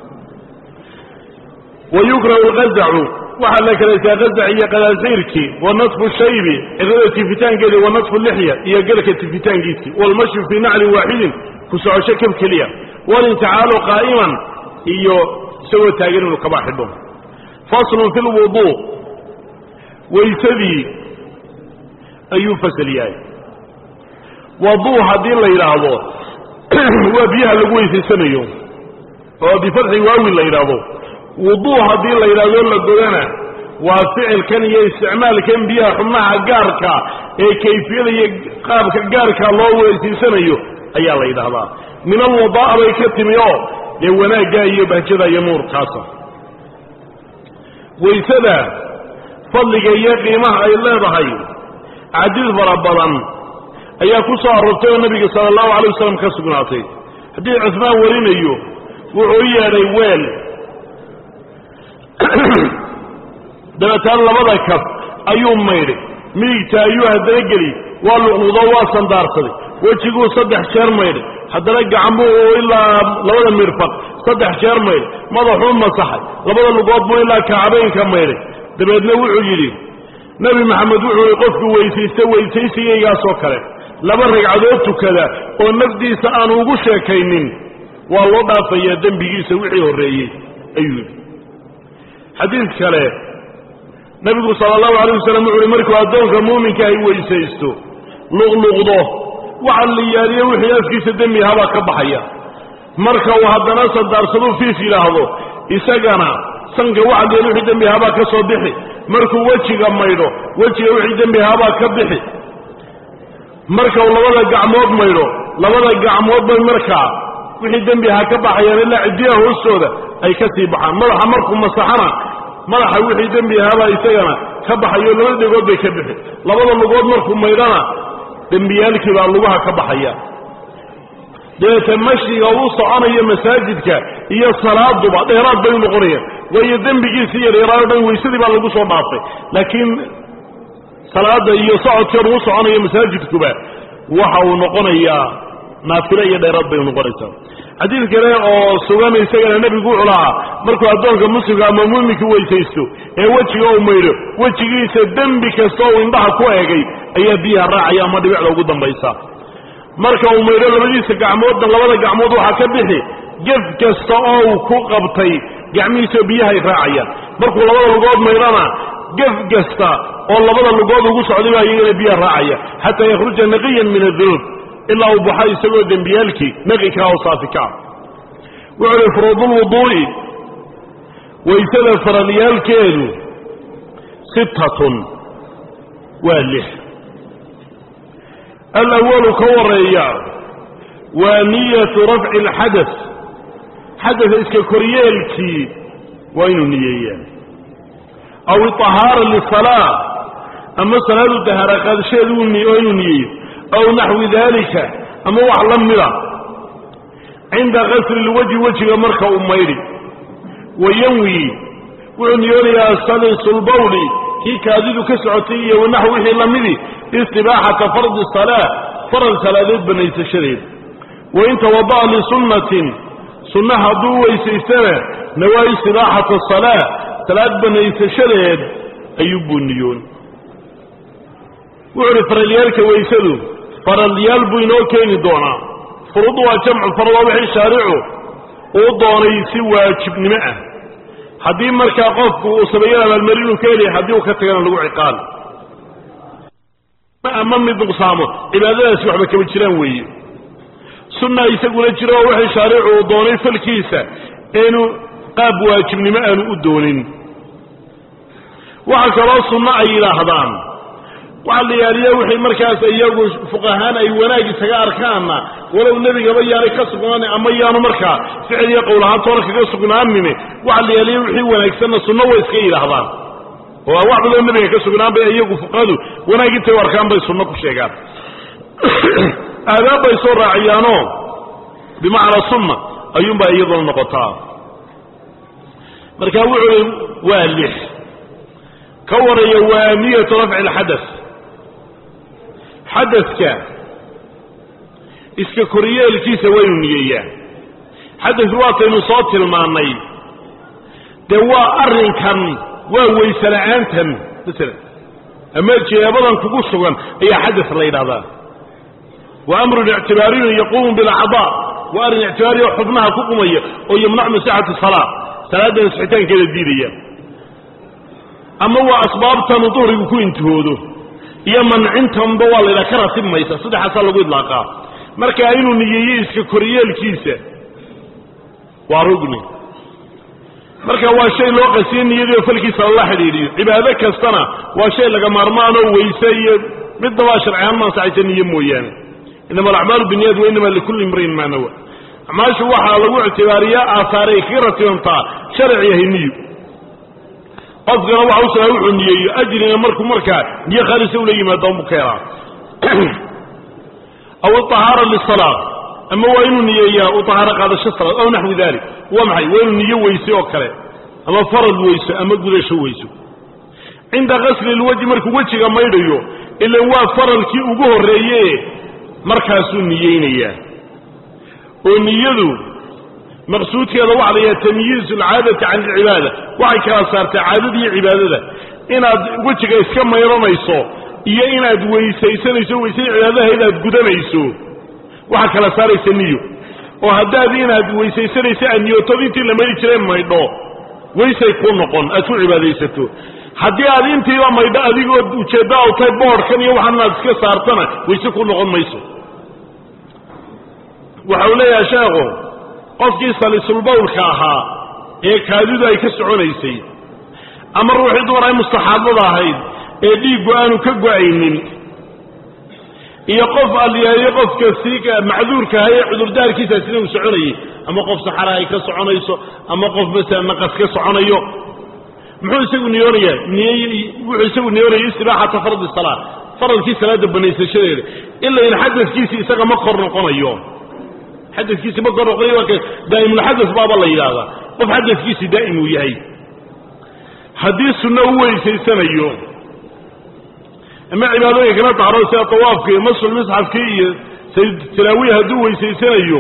Speaker 2: wayukrahu alqazacu waxaa la kalaysaa qazac iyo qadaasiirkii wa nasfu shaybi cirada tifitaankeedii wa nasfu lixya iyo garhka tifitaankiisii waalmashyu fii naclin waaxidin ku socosho kab keliya walinticaalu qaa'iman iyo isagoo taagan inuu kaba xidho faslun fi lwuduu waysadii ayuu fasal yahay waduu haddii la yidhaahdo waa biyaha lagu weysaysanayo oo bifatxi waawin la yidhaahdo wuduu haddii la yidhahdo la godana waa ficilkan iyo isticmaalkan biyaha xubnaha gaarka ee kayfiyada iyo qaabka gaarka loo weysiisanayo ayaa la yidhaahdaa min alwadaa'a bay ka timi oo dee wanaagga iyo bahjada iyo nuurkaasa waysada fadliga iyo qiimaha ay leedahay cadiid fara badan ayaa ku soo aroortay oo nebiga sala allahu alay wasalam ka sugnaatay haddii cusmaan warinayo wuxuu u yeedhay weel dabeetana labada kaf ayuu maydhay midigta ayuu haddana geli waa luqluqdo waa sandaarsaday wejiguu saddex jeer maydhay haddana gacanbuu ilaa labada mirfaq saddex jeer maydhay madaxuu masaxay labada lugood buu ilaa kacbaynka maydhay dabeedna wuxuu yidhi nebi maxamed wuxuu yihi qofku weysaysta weysaysigaygaasoo kale laba ragcadood tukada oo nafdiisa aanu ugu sheekaynin waa loo dhaafayaa dembigiisa wixii horreeyey ayuu yidhi xadiid kale nebigu sala allahu alayh wasalam wuxu uhi markuu addoonka muuminka ay weysaysto luqluqdo waxa la yaaliyo wixii afkiisa dembi ahabaa ka baxaya marka uu haddana sandaarsaduu fiif yidhaahdo isagana sanka waxa la yaali wixii dembi ahabaa ka soo bixi markuu wejiga maydho wejiga wixii dembi ahabaa ka bixi marka uu labada gacmood maydho labada gacmood bay markaa wixii dembi ahaa ka baxayaan ilaa ciddiyaha hoostooda ay ka sii baxaan madaxa markuu masaxana madaxa wixii dembi ahaabaa isagana ka baxayo labada dhegood bay ka bixi labada lugood markuu maydhana dembiyaalkii baa lugaha ka baxaya dabeete mashyiga uu soconayo masaajidka iyo salaaduba dheeraad bay noqonayaan waayo dembigiisii yaryaraayo dhan weysadii baa lagu soo dhaafay laakiin salaada iyo socodkan uu soconayo masaajidkuba waxa uu noqonayaa naafilo iyo dheeraad bay noqonaysaa xadiid kale oo sugan isagana nebigu wuxuu lahaa markuu addoonka muslimka ama muuminka weysaysto ee wejiga uu maydho wejigiisa dembi kasta uu indhaha ku eegay ayaa biyaha raacaya ama dhibicda ugu dambaysa marka uu maydho labadiisa gacmoodna labada gacmood waxaa ka bixi gef kasta oo uu ku qabtay gacmihiisao biyahay raacayaan markuu labada lugood maydhana gef kasta oo labada lugood ugu socday baa iyagana biyaha raacaya xataa yakhruja naqiyan min adunuub ilaa uu baxo isagoo dembiyaalkii naqi kaa oo saafi kaa wuxuu uhi furuudulwuduu'i waysada faralyaalkeedu sittatun waa lix alawalu ka wareeya waa niyatu rafci alxadas xadasa iska koryeelkii waa inuu niyeeyaan aw iطahaara lisalaa ama salaadu dahaara qaadasheedu waa inuu niyeeyo aw naxwi dalika ama wax la mida cinda kasri lwajhi wejiga marka uu maydhi wayanwi wuxuu niyoonayaa salisulbawli kii kaadidu ka socotay iyo wanaxw wixii lamidi istibaaxata fardi salaa farad salaadeed banaysashadeed wain tawada'a lisunnatin sunna hadduu weysaystana nawaa istibaaxata salaa salaad banaysashadeed ayuu buu niyoon wuxu uhi faralyaalka weysadu faralyaal buu inoo keeni doonaa furudu waa jamcu farad waa wixii shaaricu uu doonay si waajibnimo ah haddii markaa qofku uu sameeyo abaalmarinuu ka helaya haddii uu ka tagana lagu ciqaal ama mid nuqsaamo cibaadadaasi waxba kama jiraan weeye sunna isaguna jiro oo wixii shaaricu uu doonay falkiisa inuu qaab waajibnimo aanu u doonin waxa kaloo sunno ay yidhaahdaan waxaa la yaaliya wixii markaas iyagu fuqahaan ay wanaag isaga arkaanna walow nebigaba yaanay ka sugnaanin ama yaanu markaa ficil iyo qowl ahaan toona kaga sugnaanine waxaa la yaaliya wixii wanaagsanna sunno way iska yidhaahdaan oo wax badoo nebiga ka sugnaan bay iyagu fuqahadu wanaag intay u arkaan bay sunno ku sheegaan aadaab bay soo raaciyaanoo bimacnaa sunna ayuunbaa iyaduna noqotaa marka wuxuu i waa lix ka waraya waa niyatu rafci alxadas xadaska iska koryeelkiisa waynu niyeeyaa xadas waataynu soo tilmaannay dee waa arrinkan waa weyse la'aantan masalan ama jeebadan kugu sugan ayaa xadas la yidhahdaa wa amrun ictibaariyun yaquumu bilacdaa waa arrin ictibaariya xubnaha ku qumaya oo yamnacu min sixati salaa salaadda ansixitaankeeda diidaya ama waa asbaabtanu duhrigu ku intihoodo iyo mancintanba waa la ydhaha ka ratib maysa saddexaasaa lagu idlaaqaa markaa inuu niyeeyo iska koryeelkiisa waa rugni marka waa shay loo qasiye niyadiio falkiisa lala xidhiidhiyo cibaado kastana waa shay laga maarmaanoo weyse iyo midnabaa sharciaan ma ansaxaysa niyo mooyaane inama alacmaalu biniyad wa inama likulli imriin maa nawa acmaashu waxaa lagu ictibaariyaa aasaaray kaga ratibantaa sharci yahay niyo qofkana waxa u sagaa wuxuu niyeeyo ajrina markuu markaa niyo khaalisa ula yimaado unbu ka helaa aw iطahaara lisalaa ama waa inuu niyeeyaa u tahaaro qaadasho salaad aw naxwi dalik waa maxay waa inuu niyo weyse oo kale ama farad weyso ama gudasho weyso cinda kasli lwajhi markuu wejiga maydhayo ila waa faralkii ugu horreeye markaasuu niyeynayaa oo niyadu maqsuudkeeda waxa la yidhaha tamyiizu alcaadati can alcibaada waxay kala saartaa caadada iyo cibaadada inaad wejiga iska mayranayso iyo inaad weysaysanayso weysada cibaadaha inaad gudanayso waxaa kala saaraysa niyo oo haddaad inaad weysaysanayso aad niyootod intii la mayri jireen maydho weysay ku noqon aad ku cibaadaysato haddii aad intiiba maydho adigoo ujeedda aw tahay boodhkan iyo waxaan inaad iska saartana weyse ku noqon mayso waxa uu leeyahay sheekhu qofkii salisulbawlka ahaa ee kaadidu ay ka soconaysay ama ruuxii dumar ay mustaxaadada ahayd ee dhiiggu aanu ka go-aynin iyo qof alyeeyo qofka sii macduurkaha ee cudurdaarkiisa sina uu soconayay ama qof saxara ay ka soconayso ama qof masala naqas ka soconayo muxuu isagu niyoonayaa niy wuxuu isagu niyoonaya istibaaxata fardi salaa faradkii salaada banaysashadeeda ila in xadadkiisi isaga ma kor noqonayo xadadkiisi ma kor noqonayo waa ka daa'imulxadas baaba la yidhaahdaa qof xadadkiisi daa'im uu yahay haddii sunno u weysaysanayo ama cibaadooyinka kala taaro sida tawaafka iyo masul misxafkii iyo sayd talaawiya hadduu weysaysanayo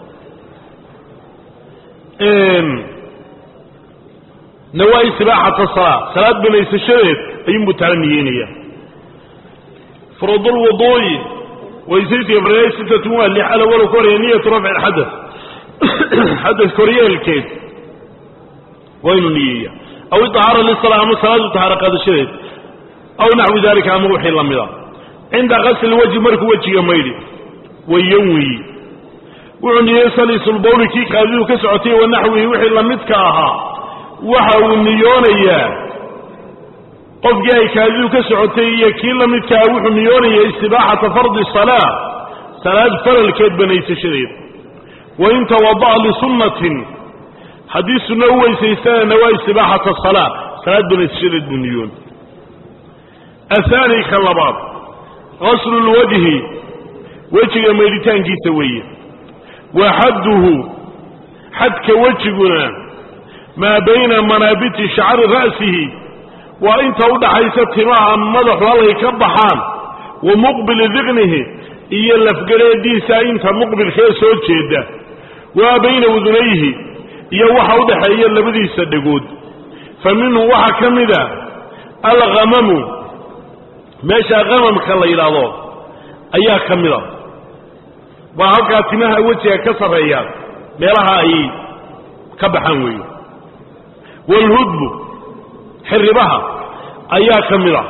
Speaker 2: nawaa istibaaxata salaa salaad banaysashadeed ayuunbuu taala niyeynaya furudulwuduu'i weysaysiga faryaay sittatun waa lix alawalo ka horaya niyatu rafci alxadas xadas koryeelkeed waa inuu niyeeya aw iطahaara lisalaa ama salaadu tahaaro qaadashadeed aw naxwi dalika ama wixii la mida cinda qasli wajhi markuu wejiga maydhi wayanwi wuxuu niyey salisulbawli kii kaadidu ka socotay wa naxwihi wixii lamidka ahaa waxa uu niyoonayaa qofkii ay kaadidu ka socotay iyo kii la midkaa wuxuu niyoonaya istibaaxata fardi salaa salaad faralkeed banaysashadeed wain tawada'a lisunnatin haddii sunno u weysaystanana waa istibaaxata salaa salaad banaysashadeed buu niyoon ahaani ka labaad qaslu lwajhi wejiga maydhitaankiisa weeye wa xadduhu xadka wejiguna maa bayna manaabiti shacri ra'sihi waa inta u dhaxaysa timaha madaxu halkay ka baxaan wa muqbili diqnihi iyo lafgareediisa inta muqbilkee soo jeeda waa bayna udunayhi iyo waxa u dhaxeeya labadiisa dhegood fa minhu waxaa ka mida alghamamu meesha hamamka la yidhaahdo ayaa ka mida waa halkaa timaha wejiga ka sarreeya meelaha ay ka baxaan weeye waalhudbu xirribaha ayaa ka mid ah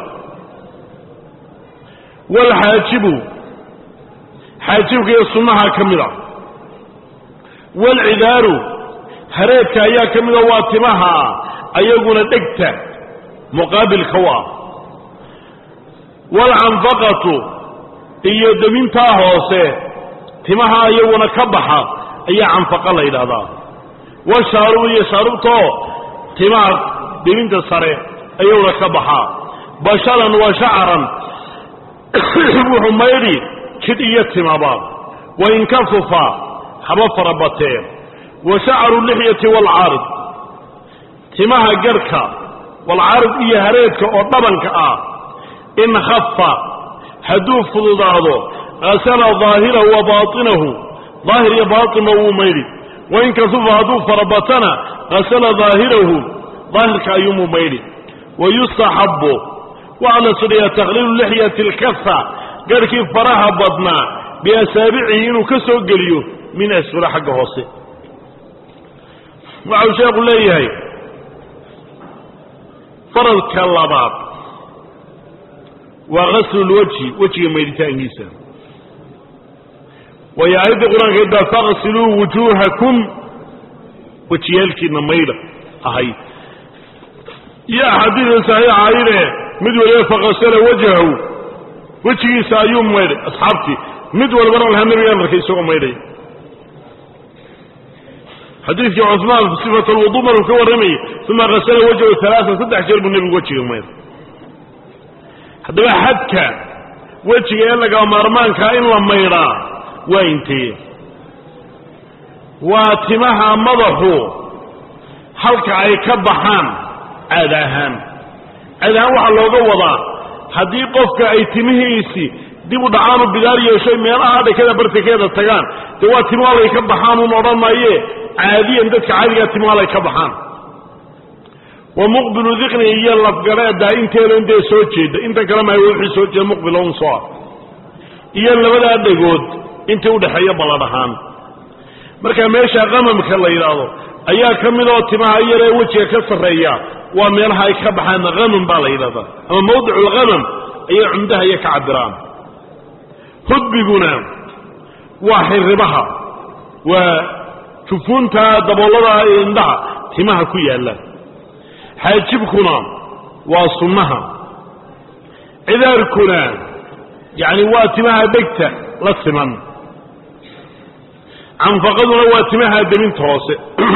Speaker 2: waalxaajibu xaajibka iyo sunnaha ka mid ah waalcidaaru hareedka ayaa ka mida waa timaha ayaguna dhegta muqaabilka u ah waalcanfaqatu iyo demintaa hoose timaha iyaguna ka baxa ayaa canfaqa la yidhaahdaa washaarubu iyo shaarubtoo timaha deminta sare ayaguna ka baxaa basharan wa shacaran wuxuu maydhi jidh iyo timaba wain kafufa haba farabatee wa shacaru lixyati waalcaarid timaha garhka waalcaarid iyo hareedka oo dhabanka ah in khafa hadduu fududaado hasala daahirahu wa baatinahu daahir iyo baatinba wuu maydhi wain kasufa hadduu farabatana hasala daahirahu daahirka ayuumuu maydhi wayustaxabu waxaa la sudhayaa takhliilu lixyati alkafa garhkii faraha badnaa biasaabicihi inuu ka soo geliyo min asfula xagga hoose waxau sheekhu leeyahay faradka labaad waa gaslu lwajhi wejiga maydhitaankiisa waayo aayaddii qur-aankeed baa faqsiluu wujuuhakum wejiyaalkiina maydha ahayd iyo axaadiida saxiixa ayde mid waliba faqasala wajhahu wejigiisa ayuu maydhay asxaabtii mid walbana lahaa nabigaan arkay isagoo maydhay xadiidkii cuثmaan sifat alwudu maruu ka warramayay uma kasala wajhahu alaaan saddex jeer buu nebigu wejiga maydhay haddaba xadka wejiga ee laga maarmaankaa in la maydhaa waa intee waa timaha madaxu halka ay ka baxaan caad ahaan caad ahaan waxaa looga wadaa haddii qofka ay timihiisii dib u dhacaanu bidaar yeeshay meelaha dhakada bartikeeda tagaan dee waa timo halay ka baxaan un odhan maaye caadiyan dadka caadigaa timo halay ka baxaan wa muqbilu diqni iyo lafgareeda inteeda intee soo jeeda inta kale maayo wixii soo jeeda muqbil un soo ah iyo labadaa dhegood intii udhaxeeya ballan ahaan marka meesha qamamka la yidhaahdo ayaa ka mid oo timaha yaree wejiga ka sarreeya waa meelaha ay ka baxaan hamam baa la yidhahdaa ama mawdicu lhamam ayay cumdaha iyo ka cabiraan hudbiguna waa xirribaha waa jufuunta daboolada indhaha timaha ku yaalla xaajibkuna waa sunnaha cidaarkuna yacni waa timaha dhegta la siman canfaqaduna waa timaha deminta hoose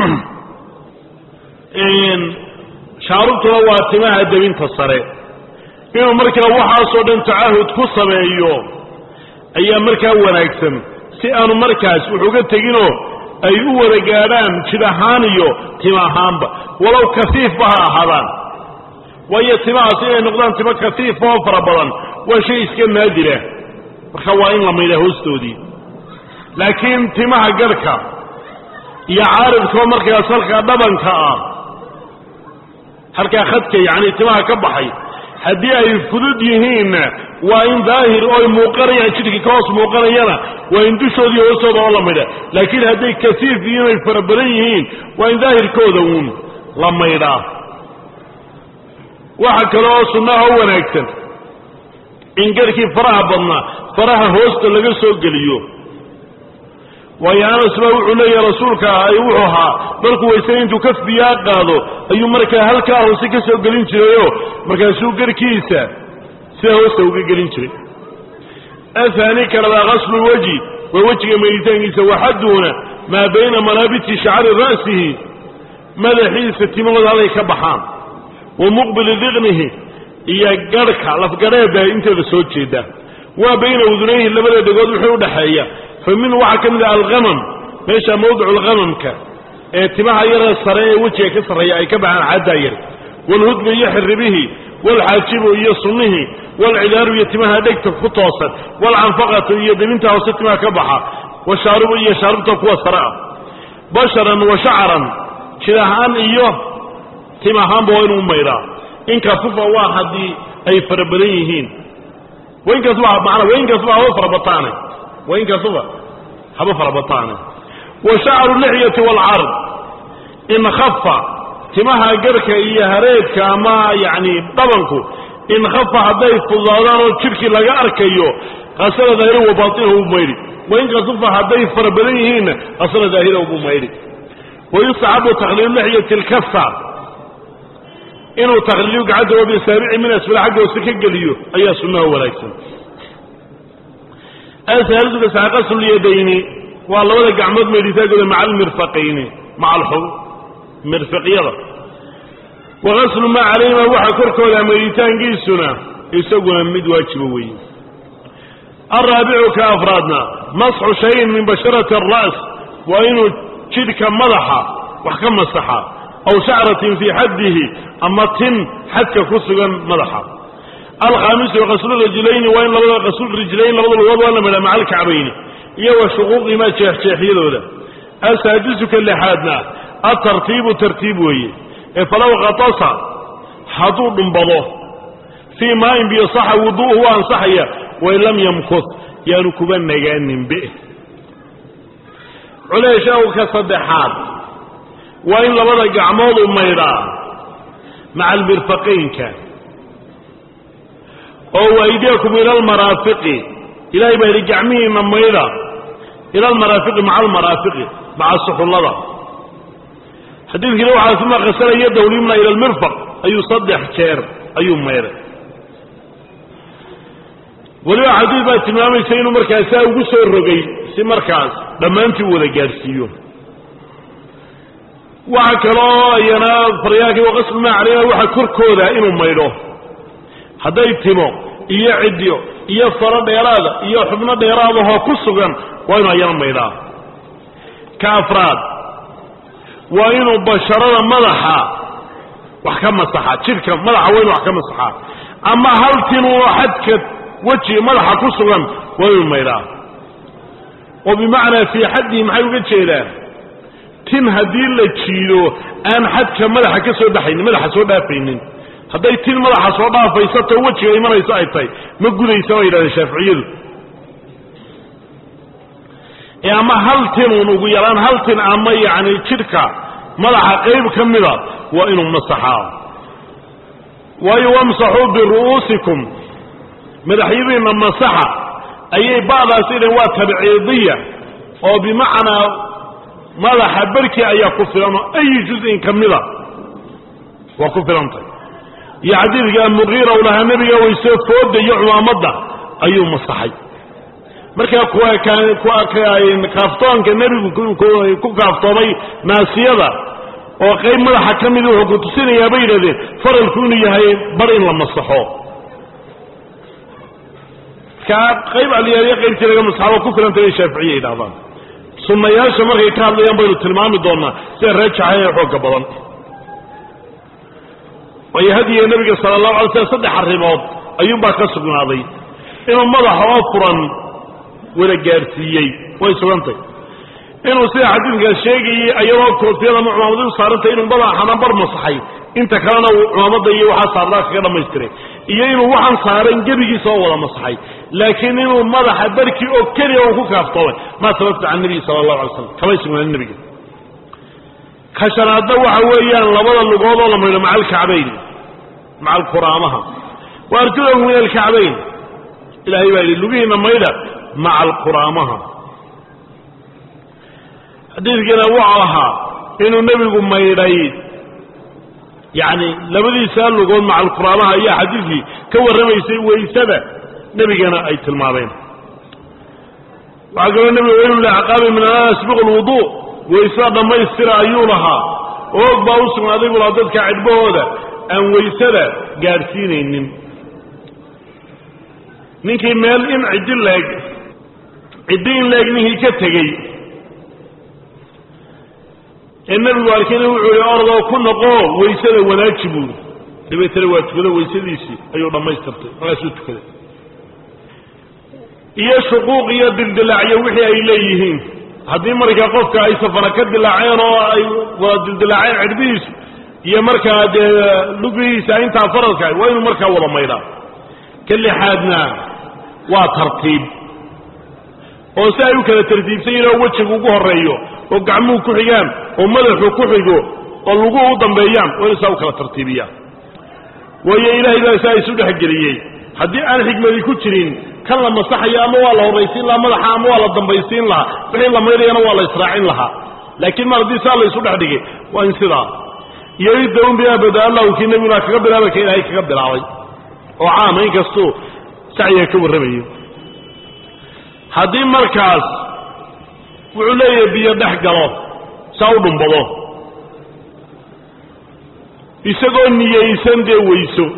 Speaker 2: shaarubtuna waa timaha deminta sare inuu markaa waxaasoo dhan tacahud ku sameeyo ayaa markaa wanaagsan si aanu markaas wuxuga teginoo ay u wada gaadhaan jid ahaan iyo tim ahaanba walow kafiifba ha ahaadaan waayo timahaas inay noqdaan timo kafiifa oo fara badan waa shay iska naadira marka waa in la maydhaa hoostoodii laakiin timaha garhka iyo caaridkoo markaas halkaa dhabanka ah halkaa khadka yacni timaha ka baxay haddii ay fudud yihiinna waa in daahir ooy muuqanayaan jidhkii ka hoos muuqanayana waa in dushoodii hoostooda oo la maydha laakiin hadday kasiif iyo inay fara badan yihiin waa in daahirkooda uun la maydhaa waxa kale oo sunnaha oo wanaagsan in garhkii faraha badnaa faraha hoosta laga soo geliyo waayo anas baa wuxuu leeyahay rasuulka ay wuxuu ahaa markuu waysay intuu kaf biyaa qaado ayuu markaa halkaa hoose ka soo gelin jirayoo markaasuu garkiisa sidaa hoosta uga gelin jiray ahaani kalabaa qaslu lwajhi waa wejiga meyditaankiisa waxaduuna maa bayna manaabiti shacri ra'sihi madaxiisa timahooda halay ka baxaan wa muqbili diqnihi iyo garhka lafgadheeda inteeda soo jeeda waa bayna udunayhi labada dhegood wixii udhaxeeya fa minhu waxaa ka mid ah alhamam meesha mawdicu lhamamka ee timaha yaree sare ee wejiga ka sarreeya ay ka baxaan caddaa yar waalhudbu iyo xiribihi waalxaajibu iyo sunnihii waalcidaaru iyo timaha dhegta ku toosan waalcanfaqatu iyo debinta hoose timaha ka baxa washaarubu iyo shaarubta kuwa sare ah basharan wa shacaran jid ahaan iyo tim ahaanba waa inuu maydhaa inkaasufa waa haddii ay fara badan yihiin wainkaasuba maanaa wainkaasuba haba farabataane wainkaasuba haba farabataane wa shacaru lixyati waalcard in khafa timaha garhka iyo hareedka ama yacni dhabanku in khafa hadday fududaadaan oo jidhkii laga arkayo qasala daahira wa baatinahu buu maydhi wainkaasufa hadday fara badan yihiinna qasala daahirahu buu maydhi wayustaxabu takhliilu lixyati alkasa inuu takhliiliyo gacanta oo bisaabici min asfala xagga hoose ka geliyo ayaa sunnaha wanaagsan asaaliduka saaqasulyadayni waa labada gacmood maydhitaankooda maca almirfaqayni maca alxub mirfiqyada wa qaslu maa calayhima waxa korkooda maydhitaankiisuna isaguna mid waajiba weeye alraabicu ka afraadna masxu shayin min basharati alra's waa inuu jidhka madaxa wax ka masaxa aw shacratin fii xaddihi ama tin xadka ku sugan madaxa alkhaamisu qaslu rijlayni waa in labada qaslu rijlayn labada lugood waa la madhaa maca alkacbayni iyo wa shuquuqihimaa jeexjeexyadooda asaadisu ka lixaadna atartiibu tartiib weeye ee falow katasa hadduu dhumbado fii maain biyo saxa wuduuhu waa ansaxaya wain lam yamkus yaanu kuba nagaaninbe culeeshawka saddexaad waa in labada gacmood u maydhaa maca almirfaqaynka oo waydiyakum ila almaraafiqi ilaahay baa yidhi gacmihiinna maydha ila almaraafiqi maca almaraafiqi maca suxullada xadiidkiina waxaa uma qasala yadahu lyumna ila almirfaq ayuu saddex jeer ayuu maydhay weliba xadiid baa tilmaamaysa inuu markaas saa ugu soo rogay si markaas dhammaantii u wada gaadhsiiyo waxa kaloo iyana faryaalkii waqaslu maa calayha waxa korkooda inuu maydho hadday timo iyo cidyo iyo faro dheeraada iyo xubno dheeraadahoo ku sugan waa inuu ayana maydhaa ka afraad waa inuu basharada madaxa wax ka masaxaa jidhka madaxa waa inu wax ka masaxaa ama hal tinuu xadka wejiga madaxa ku sugan waa inuu maydhaa oo bimacnaa fii xaddihi maxay uga jeedaan tin haddii la jiido aan xadka madaxa ka soo baxaynin madaxa soo dhaafaynin hadday tin madaxa soo dhaafaysato wejiga imanayso ay tahay ma gudaysa bay yidhahdeen shaaficiyadu ee ama hal tinuun ugu yaraan hal tin ama yacni jidhka madaxa qayb ka mida waa inuu masaxaa waayo wamsaxuu biru'uusikum madaxyadiinna masaxa ayay ba'daas idhan waa tabciidiya oo bimacnaa madaxa barkii ayaa ku filan oo ayi juz'in ka mida waa ku filantay iyo xadiidka muqiira u lahaa nebiga waysoo fooda iyo cumaamadda ayuu masaxay markaa kuwa kaaftoonka nebigu ku kaaftoomay naasiyada oo qayb madaxa ka mid wuxuu ku tusinayaa bay yidhahdeen faralku inuu yahay bar in la masaxo kaa qayb aliyaaliya qaybtii laga masaxo ku filantay bay shaaficiya yidhahdaan sunnayaasha markay ka hadlayaan baynu tilmaami doonaa sida raajaxa ee xoogga badan waayo hadiga nebiga sala allahu alay slam saddex arrimood ayuunbaa ka sugnaaday inuu madaxa oo furan wada gaadhsiiyey way sugantay inuu sida xadiidkaas sheegayey ayadoo koofiyada ama cumaamadi u saarantay inuu madaxana bar masaxay inta kalena uu cumaamadda iyo waxaa saarnaa kaga dhammaystiray iyo inuu waxaan saaran gebigiisa oo wada masaxay laakiin inuu madaxa barkii oo keliya uu ku kaaftoomay maa sababta can nebiyi sala allahu alay slam kamay sugnaanin nebiga ka shanaadna waxa weeyaan labada lugood oo la maydho maca alkacbayn maca alkuraamaha wa arjulakum min alkacbayn ilaahay baa yidhi lugihiinna maydha maca alquraamaha xadiidkana wuxuu ahaa inuu nebigu maydhay yacni labadiisa lugood macalquraanaha ayaa xadiidkii ka warramaysay waysada nebigana ay tilmaameen waxaa kaloo nebigu waylu liacqaabi min an asbiqu lwuduu waysada dhammaystira ayuu lahaa oog baa u sugnaaday buu lahaa dadka cidhbahooda aan waysada gaadhsiinaynin ninkii meel in ciddi leeg ciddi in leeg ninkii ka tegey ee nebigu arkayna wuxuu yihi ordoo ku noqo waysada wanaaji buuri dabeetana waa tukado waysadiisii ayuu dhammaystirtay markaasuu tukaday iyo shuquuq iyo dildilaacyo wixii ay leeyihiin haddii markaa qofka ay safara ka dilaaceen oo ay wada dildilaaceen cidhbihiisu iyo markaa dee lugihiisa intaa faradka waa inuu markaa wada maydhaa ka lixaadna waa tartiib oo si ay u kala tartiibsan yihin oo wejigu ugu horreeyo oo gacmuhu ku xigaan oo madaxu ku xigo oo luguhu u dambeeyaan waa inu saa u kala tartiibiyaan waayo ilaahay baa saa isu dhexgeliyey haddii aan xikmadi ku jirin kan la masaxayo ama waa la horraysiin lahaa madaxa ama waa la dambaysiin lahaa wixii la maydhayana waa la israacin lahaa laakiin mar haddii saa la isu dhex dhigay waa in sidaa iyo iddaun bimaa bada allahu kii nebiguna kaga bilaabay ka ilaahay kaga bilaabay oo caama inkastuu sacyiga ka warramayo haddii markaas wuxuu leeyahay biyo dhex galo saa u dhumbado isagoo niyaysan dee weyso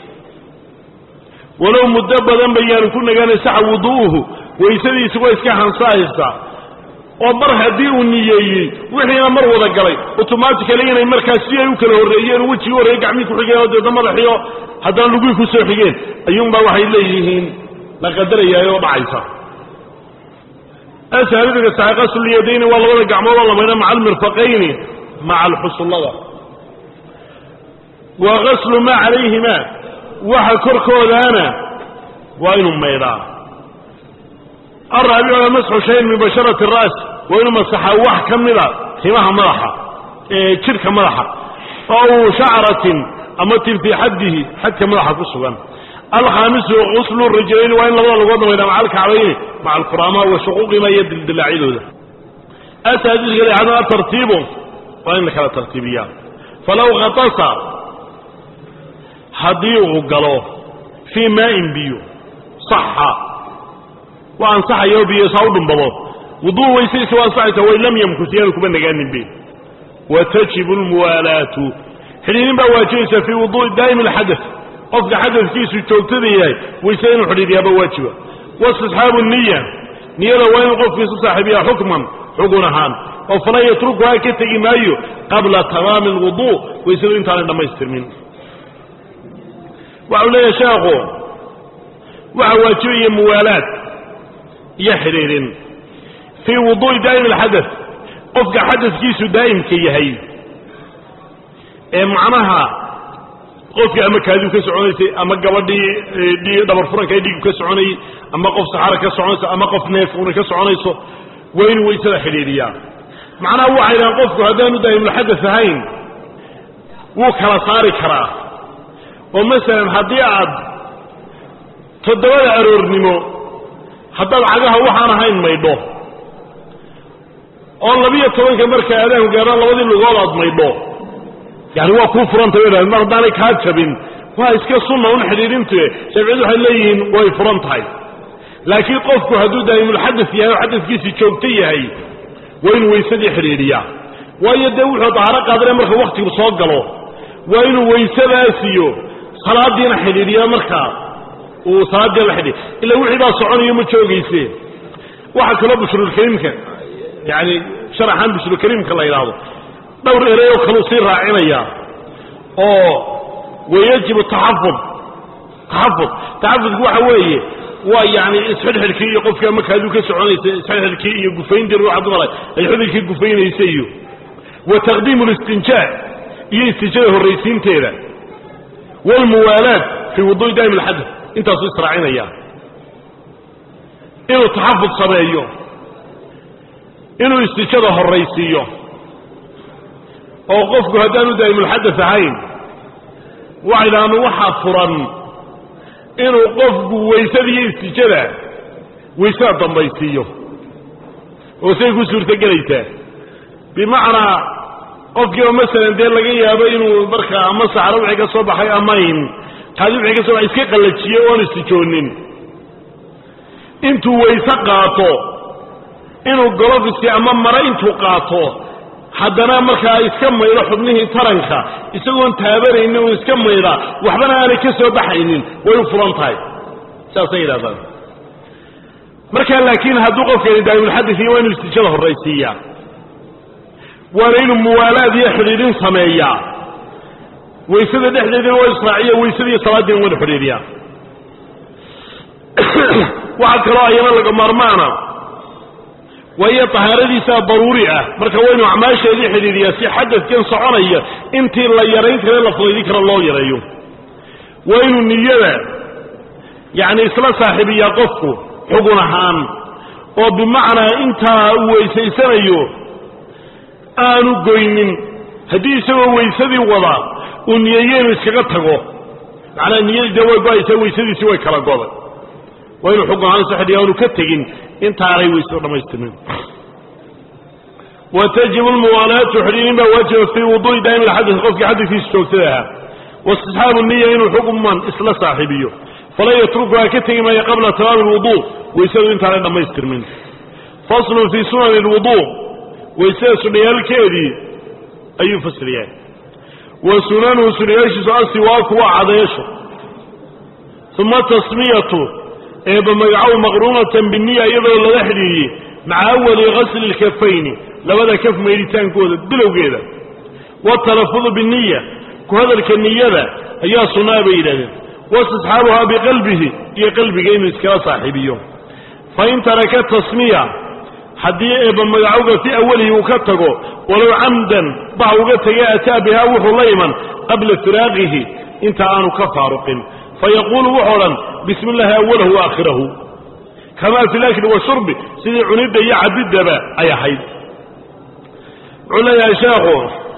Speaker 2: walow muddo badan bayaanu ku nagaana saxa wudu'uhu weysadii isagoo iska hansaahaysa oo mar haddii uu niyeeyey wixiina mar wada galay automatically inay markaas si ay u kala horreeyeen wejigii horreeye gacmihii ku xigeen oo deedna madaxiio haddana lugihii ku soo xigeen ayuunbaa waxay leeyihiin la qadarayaay oo dhacaysa ashaalidiga saxiqasulyadayni waa labada gacmood oo la maydha maca almirfaqayni maca alxusullada wa gaslu maa calayhima waxa korkoodaana waa inuu maydhaa alraabicuna masxu shayin min basharati ara's waa inuu masaxaa wax ka mida timaha madaxa ee jidhka madaxa ow shacratin ama tin fii xaddihi xadka madaxa ku sugan alkhaamisu guslu rijlayni waa in labada lagoodna maydhaa maca alkacbayni maca alquraama wa shuquuqima iyo dildilaacyadooda asaadiska lixaadna atartiibu waa in la kala tartiibiyaa falaw khatasa haddii uu galo fii maa'in biyo saxa waa ansaxayo biyo saa u dhumbado wuduu weysaysa waa ansaxaysa wain lam yamkus yaanu kuma nagaanin be wa tajibu lmuwaalaatu xidhiidin baa waajibaysa fii wuduui daa'imi alxadath qofka xadadkiisu joogtada yahay wayse inuu xidhiidyaaba waajiba waistisxaabu niya niyada waa inuu qofku isu saaxiibiyaa xukman xugun ahaan oo falan yatrukuhaa ka tegi maayo qabla tamaami alwuduu waysadu intaanay dhammaystirmin waxau leeyahay sheekhu waxa waajibaya muwaalaad iyo xidhiidhin fii wuduu'i daa'im alxadath qofka xadadkiisu daa'imka yahay ee macnaha qofkii ama kaadiu ka soconaysay ama gabadhii dhabar furanka dhiigu ka soconayey ama qof saxara ka soconayso ama qof neefuna ka soconayso waa inuu waysada xidhiidhiyaa macnaha waxay dhahaan qofku haddaanu daa'imulxadath ahayn wuu kala saari karaa oo masalan haddii aad toddobada aroornimo haddaad cagaha waxaan ahayn maydho oo labiyo tobanka marka aadaanku gaaraan labadii lugood aad maydho yani waa kuu furanta bay mar haddaanay kaa jabin waa iska sunna un xidhiidhintue shaaficiyadu waxay leeyihiin way furan tahay laakiin qofku hadduu daa'imulxadath yahay oo xadadkiisii joogto yahay waa inuu weysadii xidhiidhiyaa waayo dee wuxuu dahaaro qaadana marka wakhtigu soo galo waa inuu weysadaasiyo salaadiina xidhiidhiyaa markaa uu salaadii la xidhiid ila wixii baa soconayo ma joogayse waxaa kaloo bushrulkariimka yani sharaxaan bushrulkariimka la yidhaahdo dhowr ereyoo kaluu sii raacinayaa oo wayajibu taxafud taxafud taxafudku waxa weeye waa yani isxidhxidhkii iyo qofkii ama kaaduu ka soconaysa isxidhxidhkii iyo gufayntii ruuxa dumara ay xubinkii gufaynaysa iyo wa taqdiimu listinjaa iyo istinjada horraysiinteeda waalmuwaalaad fii wuduu'i daa'im alxadath intaasuu israacinaya inuu taxafud sameeyo inuu istijada horraysiiyo oo qofku haddaanu daa'imulxadath ahayn waxay dhahaan waxaa furan inuu qofku waysadiiyo istijada waysada dambaysiiyo oo say ku suurtogelaysaa bimacnaa qofkiiba masalan dee laga yaabo inuu markaa ama saxro wixii ka soo baxay amayn kaadi wixii ka soo baxay iska qallajiyey oon istijoonin intuu wayse qaato inuu golofiski ama mare intuu qaato haddana markaa iska maydho xubnihii taranka isagoon taabanaynin uu iska maydha waxbana aanay ka soo baxaynin way u furan tahay saasay yidhahdaan markaa laakiin hadduu qofkani daa'imulxadis iyo waa inuu istijada horraysiiyaa waana inuu muwaalaad iyo xidhiidhin sameeyaa waysada dhexdeedina waa israaciya waysada iyo salaadiina waa inu xidhiidhiyaa waxaa kaloo ayana laga maarmaana waayo tahaaradiisaa daruuri ah marka waynu acmaasheedii xidhiidhiyaa si xadadkan soconaya intii la yarayn kare la fudaydin karo loo yareeyo waa inuu niyada yacni isla saaxiibiyaa qofku xugun ahaan oo bimacnaa intaa uu weysaysanayo aanu goynin haddii isagoo weysadii wada uu niyeeyo inuu iskaga tago macnaa niyadii dee way go-aysaa weysadiisii way kala goday waa inuu xugun ahaan isu xidhiya aanu ka tegin intaanay weysada dhammaystirmin wa tajibu lmuwaalaatu xidhiidhin baa waajiba fii wuduu'i daa'im alxadis qofkii xadidkiisa joogtada ahaa waistisxaabu niya inuu xukman isla saaxiibiyo falan yatrukuha ka tegi maayo qabla tamaami lwuduu weysadu intaanay dhammaystirmin faslun fii sunani lwuduu weysada sunayaalkeedii ayuu fasliyaa wa sunanuhu sunayaashiisu asiwaaku waa cadeesho uma tasmiyatu eeba magacow maqruunatan biniya iyadoo lala xidhiiriyey maca awali gasli lkafayni labada kaf maydhitaankooda bilowgeeda watalafudu biniya ku hadalka niyada ayaa sunnaa bay yidhahdeen waistisxaabuhaa biqalbihi iyo qalbiga inuu iskala saaxiibiyo fain taraka tasmiya haddii eeba magacowga fii awalihi uu ka tago walow camdan baha uga tegay ataa bihaa wuxuu la iman qabla firaaqihi inta aanu ka faaruqin fayaquulu wuxuu odhan bismi illaahi awalahu waakhirahu kamaa fi lakli washurbi sidii cunidda iyo cabiddaba ay ahayd wuxuu leeyahay sheekhu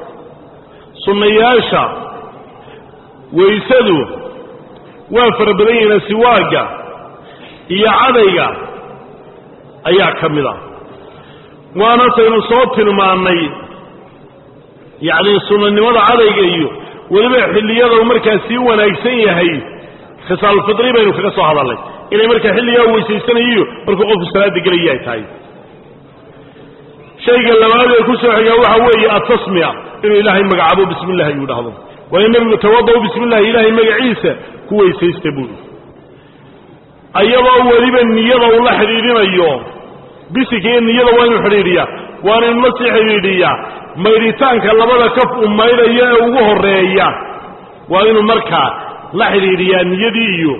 Speaker 2: sunnayaasha weysadu waa fara badan yihiin siwaagga iyo cadayga ayaa ka mid a waana taynu soo tilmaannay yacni sunnanimada cadayga iyo weliba xilliyada uu markaa sii wanaagsan yahay khisaalfidri baynu kaga soo hadalnay inay markaa xilligaa weysaysanayiyo markuu qofku salaada gelaya ay tahay shayga labaad ee ku soo xigaa waxa weeye atasmiya inuu ilaahay magacaabo bismi illahi ayuu dhahdo waayo nebigu tawada-u bismi illahi ilaahay magaciisa ku weysaysta buuri ayadoo weliba niyada uu la xidhiidhinayo bisinka iyo niyada waa inuu xidhiidhiyaa waana inuu la sii xidhiidhiyaa maydhitaanka labada kaf uu maydhayo ee ugu horeeya waa inuu markaa la xidhiidhiyaa niyadii iyo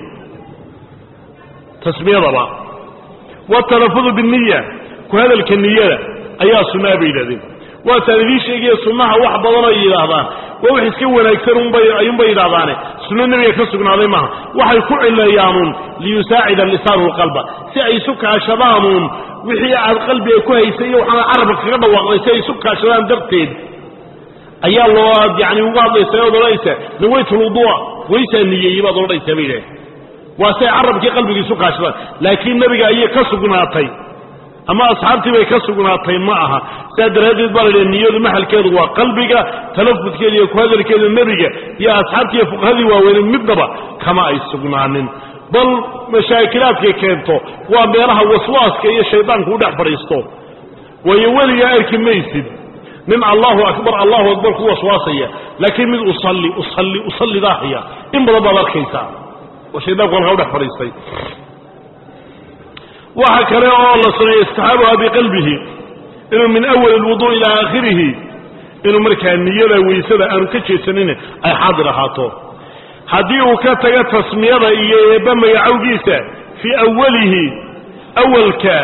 Speaker 2: tasmiyadaba watalafudu biniya ku hadalka niyada ayaa sunnaa bay yidhahdeen waataan idiin sheegaya sunnaha wax badan ay yidhaahdaan waa wax iska wanaagsan unbay ayuunbay yidhahdaane sunno nebiga ka sugnaaday maaha waxay ku cileeyaanuun liyusaacida lisaanu lqalba si ay isu kaashadaanuun wixii aad qalbiga ku haysay iyo waxaana carabka kaga dhawaaqday si ay isu kaashadaan darteed ayaa loo yani uga hadlaysa oad odhanaysaa nawaytulwudua waysaa niyeeyey baad odhanaysaa bay yidhahdeen waa si ay carabkii qalbiga isu kaashadaan laakiin nebiga ayay ka sugnaatay ama asxaabtii bay ka sugnaatay ma aha sidaa daraaddeed baa la yidhaha niyadu maxalkeedu waa qalbiga talafudkeeda iyo ku hadalkeeda nebiga iyo asxaabtii iyo fuqahadii waaweyned midnaba kama ay sugnaanin bal mashaakilaadkay keento waa meelaha waswaaska iyo shaydaanku u dhex fadhiisto waayo weligaa arki maysid nin allahu akbar allahu akbar ku waswaasaya laakiin mid usalli usalli usallidaahaya in badan baad arkaysaa oo shaydaanku halkaa u dhex fadhiistay waxa kale oo la sameeyey istixaabuha biqalbihi inuu min awali lwuduu ilaa aakhirihi inuu markaa niyada weysada aanu ka jeedsanin ay xaadir ahaato haddii uu ka tago tasmiyada iyo eebba magacowgiisa fii awalihi awalka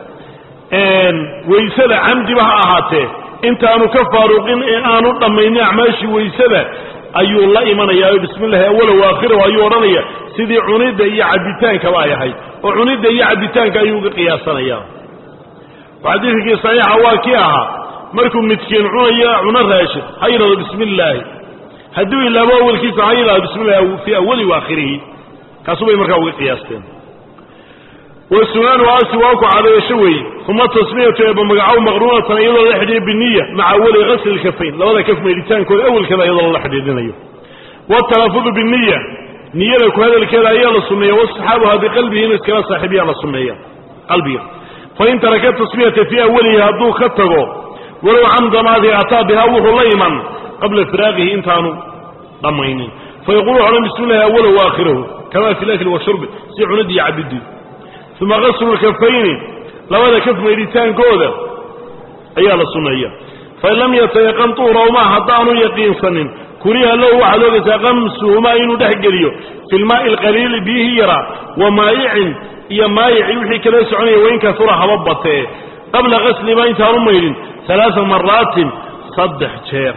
Speaker 2: weysada camdiba ha ahaatee intaanu ka faaruqin ee aanu dhammaynin acmaashii weysada ayuu la imanayaa bismi illahi awala waakhirahu ayuu odhanaya sidii cunidda iyo cabbitaankaba ay ahayd oo cunidda iyo cabbitaanka ayuu uga qiyaasanaya xadiidkii saxiixa waa kii ahaa markuu midkiin cunayo cuno raashid ha yidhahdo bismi illaahi hadduu ilaabo awalkiisa ha yidhahdo bismi illahi fii awali waakhirihi kaasuu bay markaa uga qiyaasteen wa sunaanu asi waa ku cadayasho weeye uma tasmiyatu eeba magacow maqruunatan iyadoo la xidhiiyo biniya maca awali gasli lkafayn labada kaf meydhitaankooda awelkeeda iyadoo lala xidhiidhinayo watalafudu biniya niyada ku hadalkeeda ayaa la sunneeya wasaxaabuha biqalbihi inu iskala saaxiibiyaa la sunneeya qalbiga fain taraka tasmiyata fii awalihi hadduu ka tago walow camdamaadii ataa bihaa wuxuu la iman qabla firaaqihi intaanu dhammaynin fayaqulu wuxu odhan bismi llahi awalahu waakhirahu kama fi lakli washurbi si cunidii iyo cabidii uma gaslu lkafayni labada kaf maydhitaankooda ayaa la sunneeya fain lam yatayaqan tuurahuma haddaanu yaqiinsanin kuriha lahu waxaad ogaysaa qamsuhumaa inuu dhex geliyo fi lmaai alqaliili biyihii yaraa wa maayicin iyo maayici wixii kala soconaya wain kasura haba batee qabla gaslimaa intaanu maydhin alaaa maraatin saddex jeer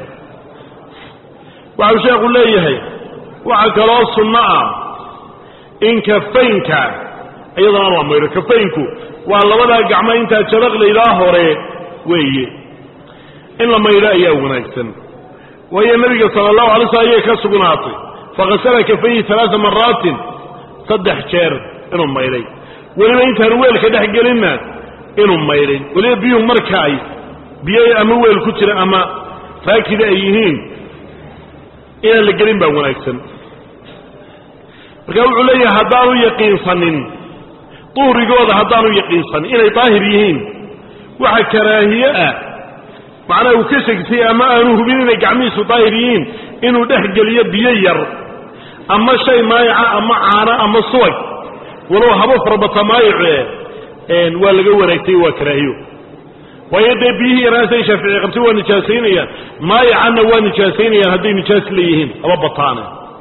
Speaker 2: waxau sheekhu leeyahay waxaa kaloo sunno ah in kafaynka iyadana waa maydho kafaynku waa labadaa gacmo intaa jalaqlaylaa hore weeye in la maydho ayaa wanaagsan waayo nebiga sala allahu alay slam ayay ka sugnaatay fakasala kafayhi alaaa maraatin saddex jeer inuu maydhay weliba intaanu weelka dhex gelinna inuu maydhay weliba biyuhu marka ay biyo ama weel ku jira ama raakida ay yihiin inaan la gelin baa wanaagsan marka wuxuu leeyahay haddaanu yaqiinsanin duhrigooda haddaanu yaqiinsanin inay daahir yihiin waxa karaahiye ah macnaha uu ka shegsay ama aanu hubin inay gacmihiisu daahir yihiin inuu dhex geliyo biyo yar ama shay maayaca ama caano ama subag walow haba farbata maayice waa laga wanaagtay waa karaahiyo waayo dee biyihii yaraasay shaafici qabtay waa nijaasaynayaan maayacanna waa nijaasaynayaan hadday nijaas leeyihiin haba bataane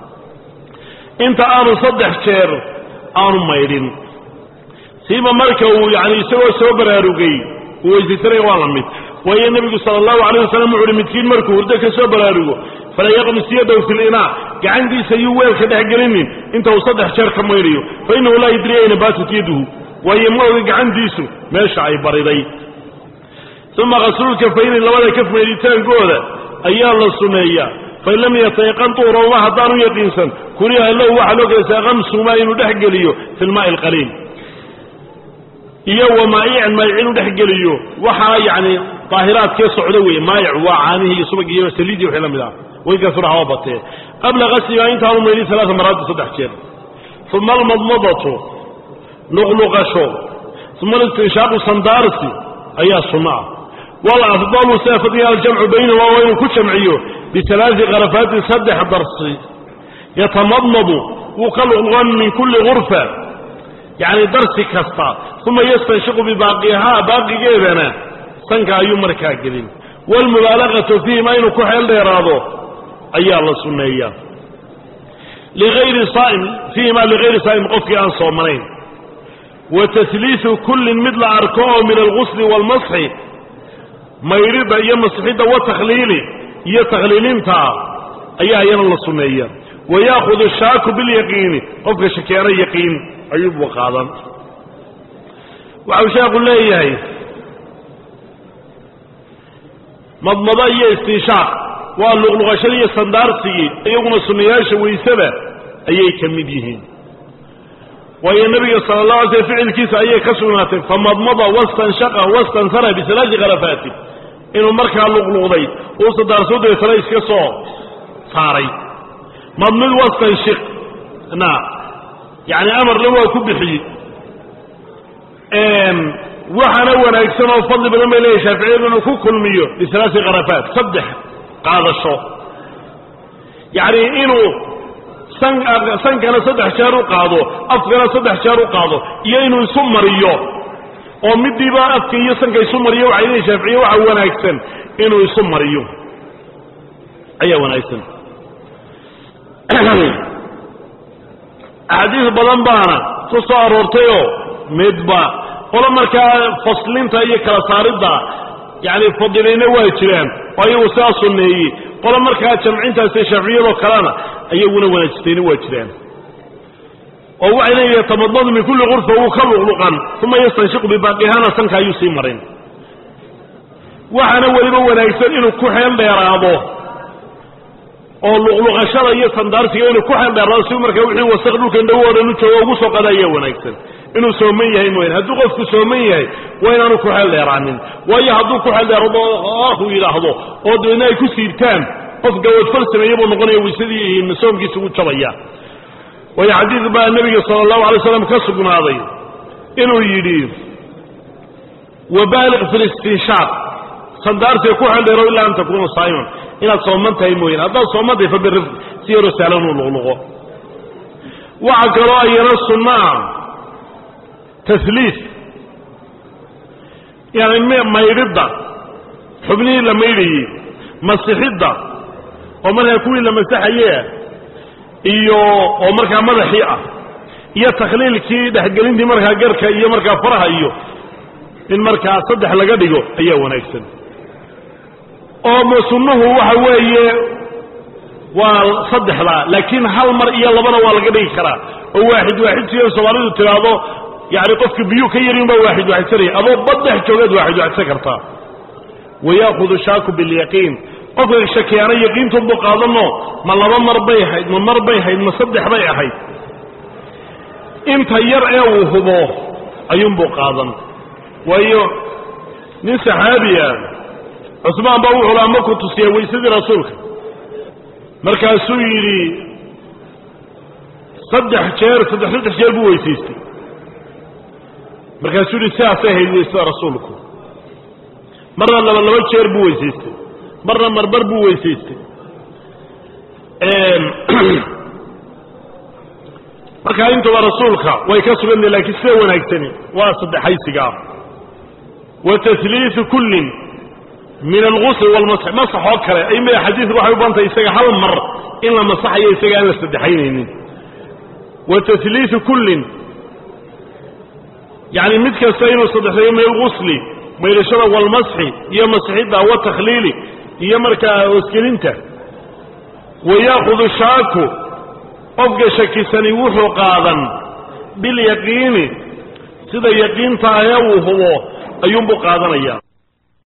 Speaker 2: inta aanu saddex jeer aanu maydhin siiba marka uu yani isagoo soo baraarugay uu weysaysanaya waa la mid waayo nebigu sala allahu alayh wasalam wuxu uhi midkiin markuu hurdo ka soo baraarugo fala yaqmis yadaw fi linaa gacantiisa yuu weelka dhex gelinin inta uu saddex jeer ka maydhayo fa innahu laa yadri ayna baatat yaduhu waayo ma oga gacantiisu meesha ay bariday uma kaslulkafayni labada kaf maydhitaankooda ayaa la suneeyaa fain lam yatayaqan tuurahuma haddaanu yaqiinsan kuriha lahu waxaa loo gelaysaa kamsumaa inuu dhex geliyo fi lmaai alqaliil iyo wa maayican maayic inuu dhex geliyo waxaa yani daahiraadkee socda weeye maayic waa caanihii iyo subag iyo saliidii wixii la mid ah waynkaasuna haba batee qabla gasligaa intaanu maydhin alaaa maraati saddex jeer uma almadmadatu luqluqasho uma alistinshaaqu sandaarsi ayaa sunno ah walafdalu sida fadliga aljamcu baynahuma waa inuu ku jamciyo bialaai karafaatin saddex darsi yatamadmadu wuu ka luqluqan min kulli gurfa yacni darsi kasta uma yastanshiqu bibaaqihaa baaqigeedana sanka ayuu markaa gelin waalmubaalagatu fiihima inuu ku xeel dheeraado ayaa la sunneeyaa liayri saaim fiihima ligayri saa'im qofkii aan soomanayn wa tasliisu kullin mid la arko oo min algusli waalmasxi maydhidda iyo masxidda watakhliili iyo takhliilinta ayaa iyana la sunneeya wa yaahudu shaaku bilyaqiini qofka shakeeno yaqiin ayuubu qaadan waxau sheekhu leeyahay madmado iyo istinshaaq waa luqluqashadii iyo sandaarsigii iyaguna sunnayaasha waysada ayay ka mid yihiin waayo nebiga sala allah alay sl ficilkiisa ayay ka sugnaatay famadmada wastanshaqa wastansara bisalaasi kharafaati inuu markaa luqluqday uu sandaarso deetana iska soo saaray madmid wastanshiq na yani amarna waa ku bixiyey waxaana wanaagsan oo fadli badan bay leeyahy shaaficiyadu inuu ku kulmiyo bisalaasi kharafaat saddex qaadasho yacni inuu san sankana saddex jeer u qaado afkana saddex jeer u qaado iyo inuu isu mariyo oo midiiba afka iyo sanka isu mariyo waxay leeyihin shaaficiye waxa wanaagsan inuu isu mariyo ayaa wanaagsan axaadiis badan baana ku soo aroortayoo midba qolo markaa faslinta iyo kala saaridda yani fadilayna waa jiraan oo ayagu sidaa sunneeyey qolo markaa jamcintaasi shaaficiyadoo kalena ayaguna wanaajistayna waa jiraan oo waxay leeyihin tamadmadu min kulli gurfa wuu ka luqluqan uma yastanshiqu bibaaqihana sanka ayuu sii marin waxaana weliba wanaagsan inuu ku xeel dheeraado oo luqluqashada iyo sandaarsiga inuu ku xeeldheerado si markaa wixii wasaq dhulkan dhow oo dhan u joogo ugu soo qada ayaa wanaagsan inuu sooman yahay mooyane hadduu qofku sooman yahay waa inaanu ku xeel dheeraanin waayo hadduu ku xeel dheerado ah uu yidhaahdo oo dabeedna ay ku siibtaan qof gawadfal sameeye buu noqonaya waysadii soomkiisa ugu jabaya waayo xadiid baa nebiga sala allahu alay slam ka sugnaaday inuu yidhi wabaaliq fi listinshaaq sandaarsiga ku xeel dheero ilaa an takuuna saa'iman inaad sooman tahay mooyane haddaad sooman tahay fabirif si yaroo sahlan uu luqluqo waxa kaloo ayana sunnaa tasliis yani maydhidda xubnihii la maydhayey masixidda oo markaa kuwii la masaxaye iyo oo markaa madaxii ah iyo takhliilkii dhexgelintii markaa garka iyo markaa faraha iyo in markaa saddex laga dhigo ayaa wanaagsan oo sunnuhu waxa weeye waa saddexdaa laakiin hal mar iyo labana waa laga dhigi karaa oo waaxid waaxid siyo soomaalidu tiraahdo yani qofka biyuu ka yarin baa waaxid waaxidsanaya adoo baddex joogaad waaxid waaxidsan kartaa wayaakudu shaaku bilyaqiin qofka shakiyaana yaqiintunbuu qaadano ma laba mar bay ahayd ma mar bay ahayd ma saddex bay ahayd inta yar ee uu hubo ayuunbuu qaadan waayo nin saxaabiya cusmaan baa wuxuu laha markuu tusiya weysadii rasuulka markaasuu yidhi saddex jeer saddex saddex jeer buu weysaystay markaasuu yidhi sidaasay ahayd weysada rasuulku marna laba laba jeer buu weysaystay marna marbar buu weysaystay markaa intuba rasuulka way ka sugantay laakiin sida wanaagsani waa saddexaysigaa wa tasliisu kullin min algusl walmasx masax oo kale ayma xadiidku waxay u bantahay isaga hal mar in la masaxayo isaga aan la saddexaynaynin wa tasliisu kullin yani mid kasta inuu saddexeeyo min algusli maydhashada walmasxi iyo masxidda watakhliili iyo markaa hoosgelinta wayaakudu shaaku qofka shakisani wuxuu qaadan bilyaqiini sida yaqiinta ahee uu hubo ayuunbuu qaadanaya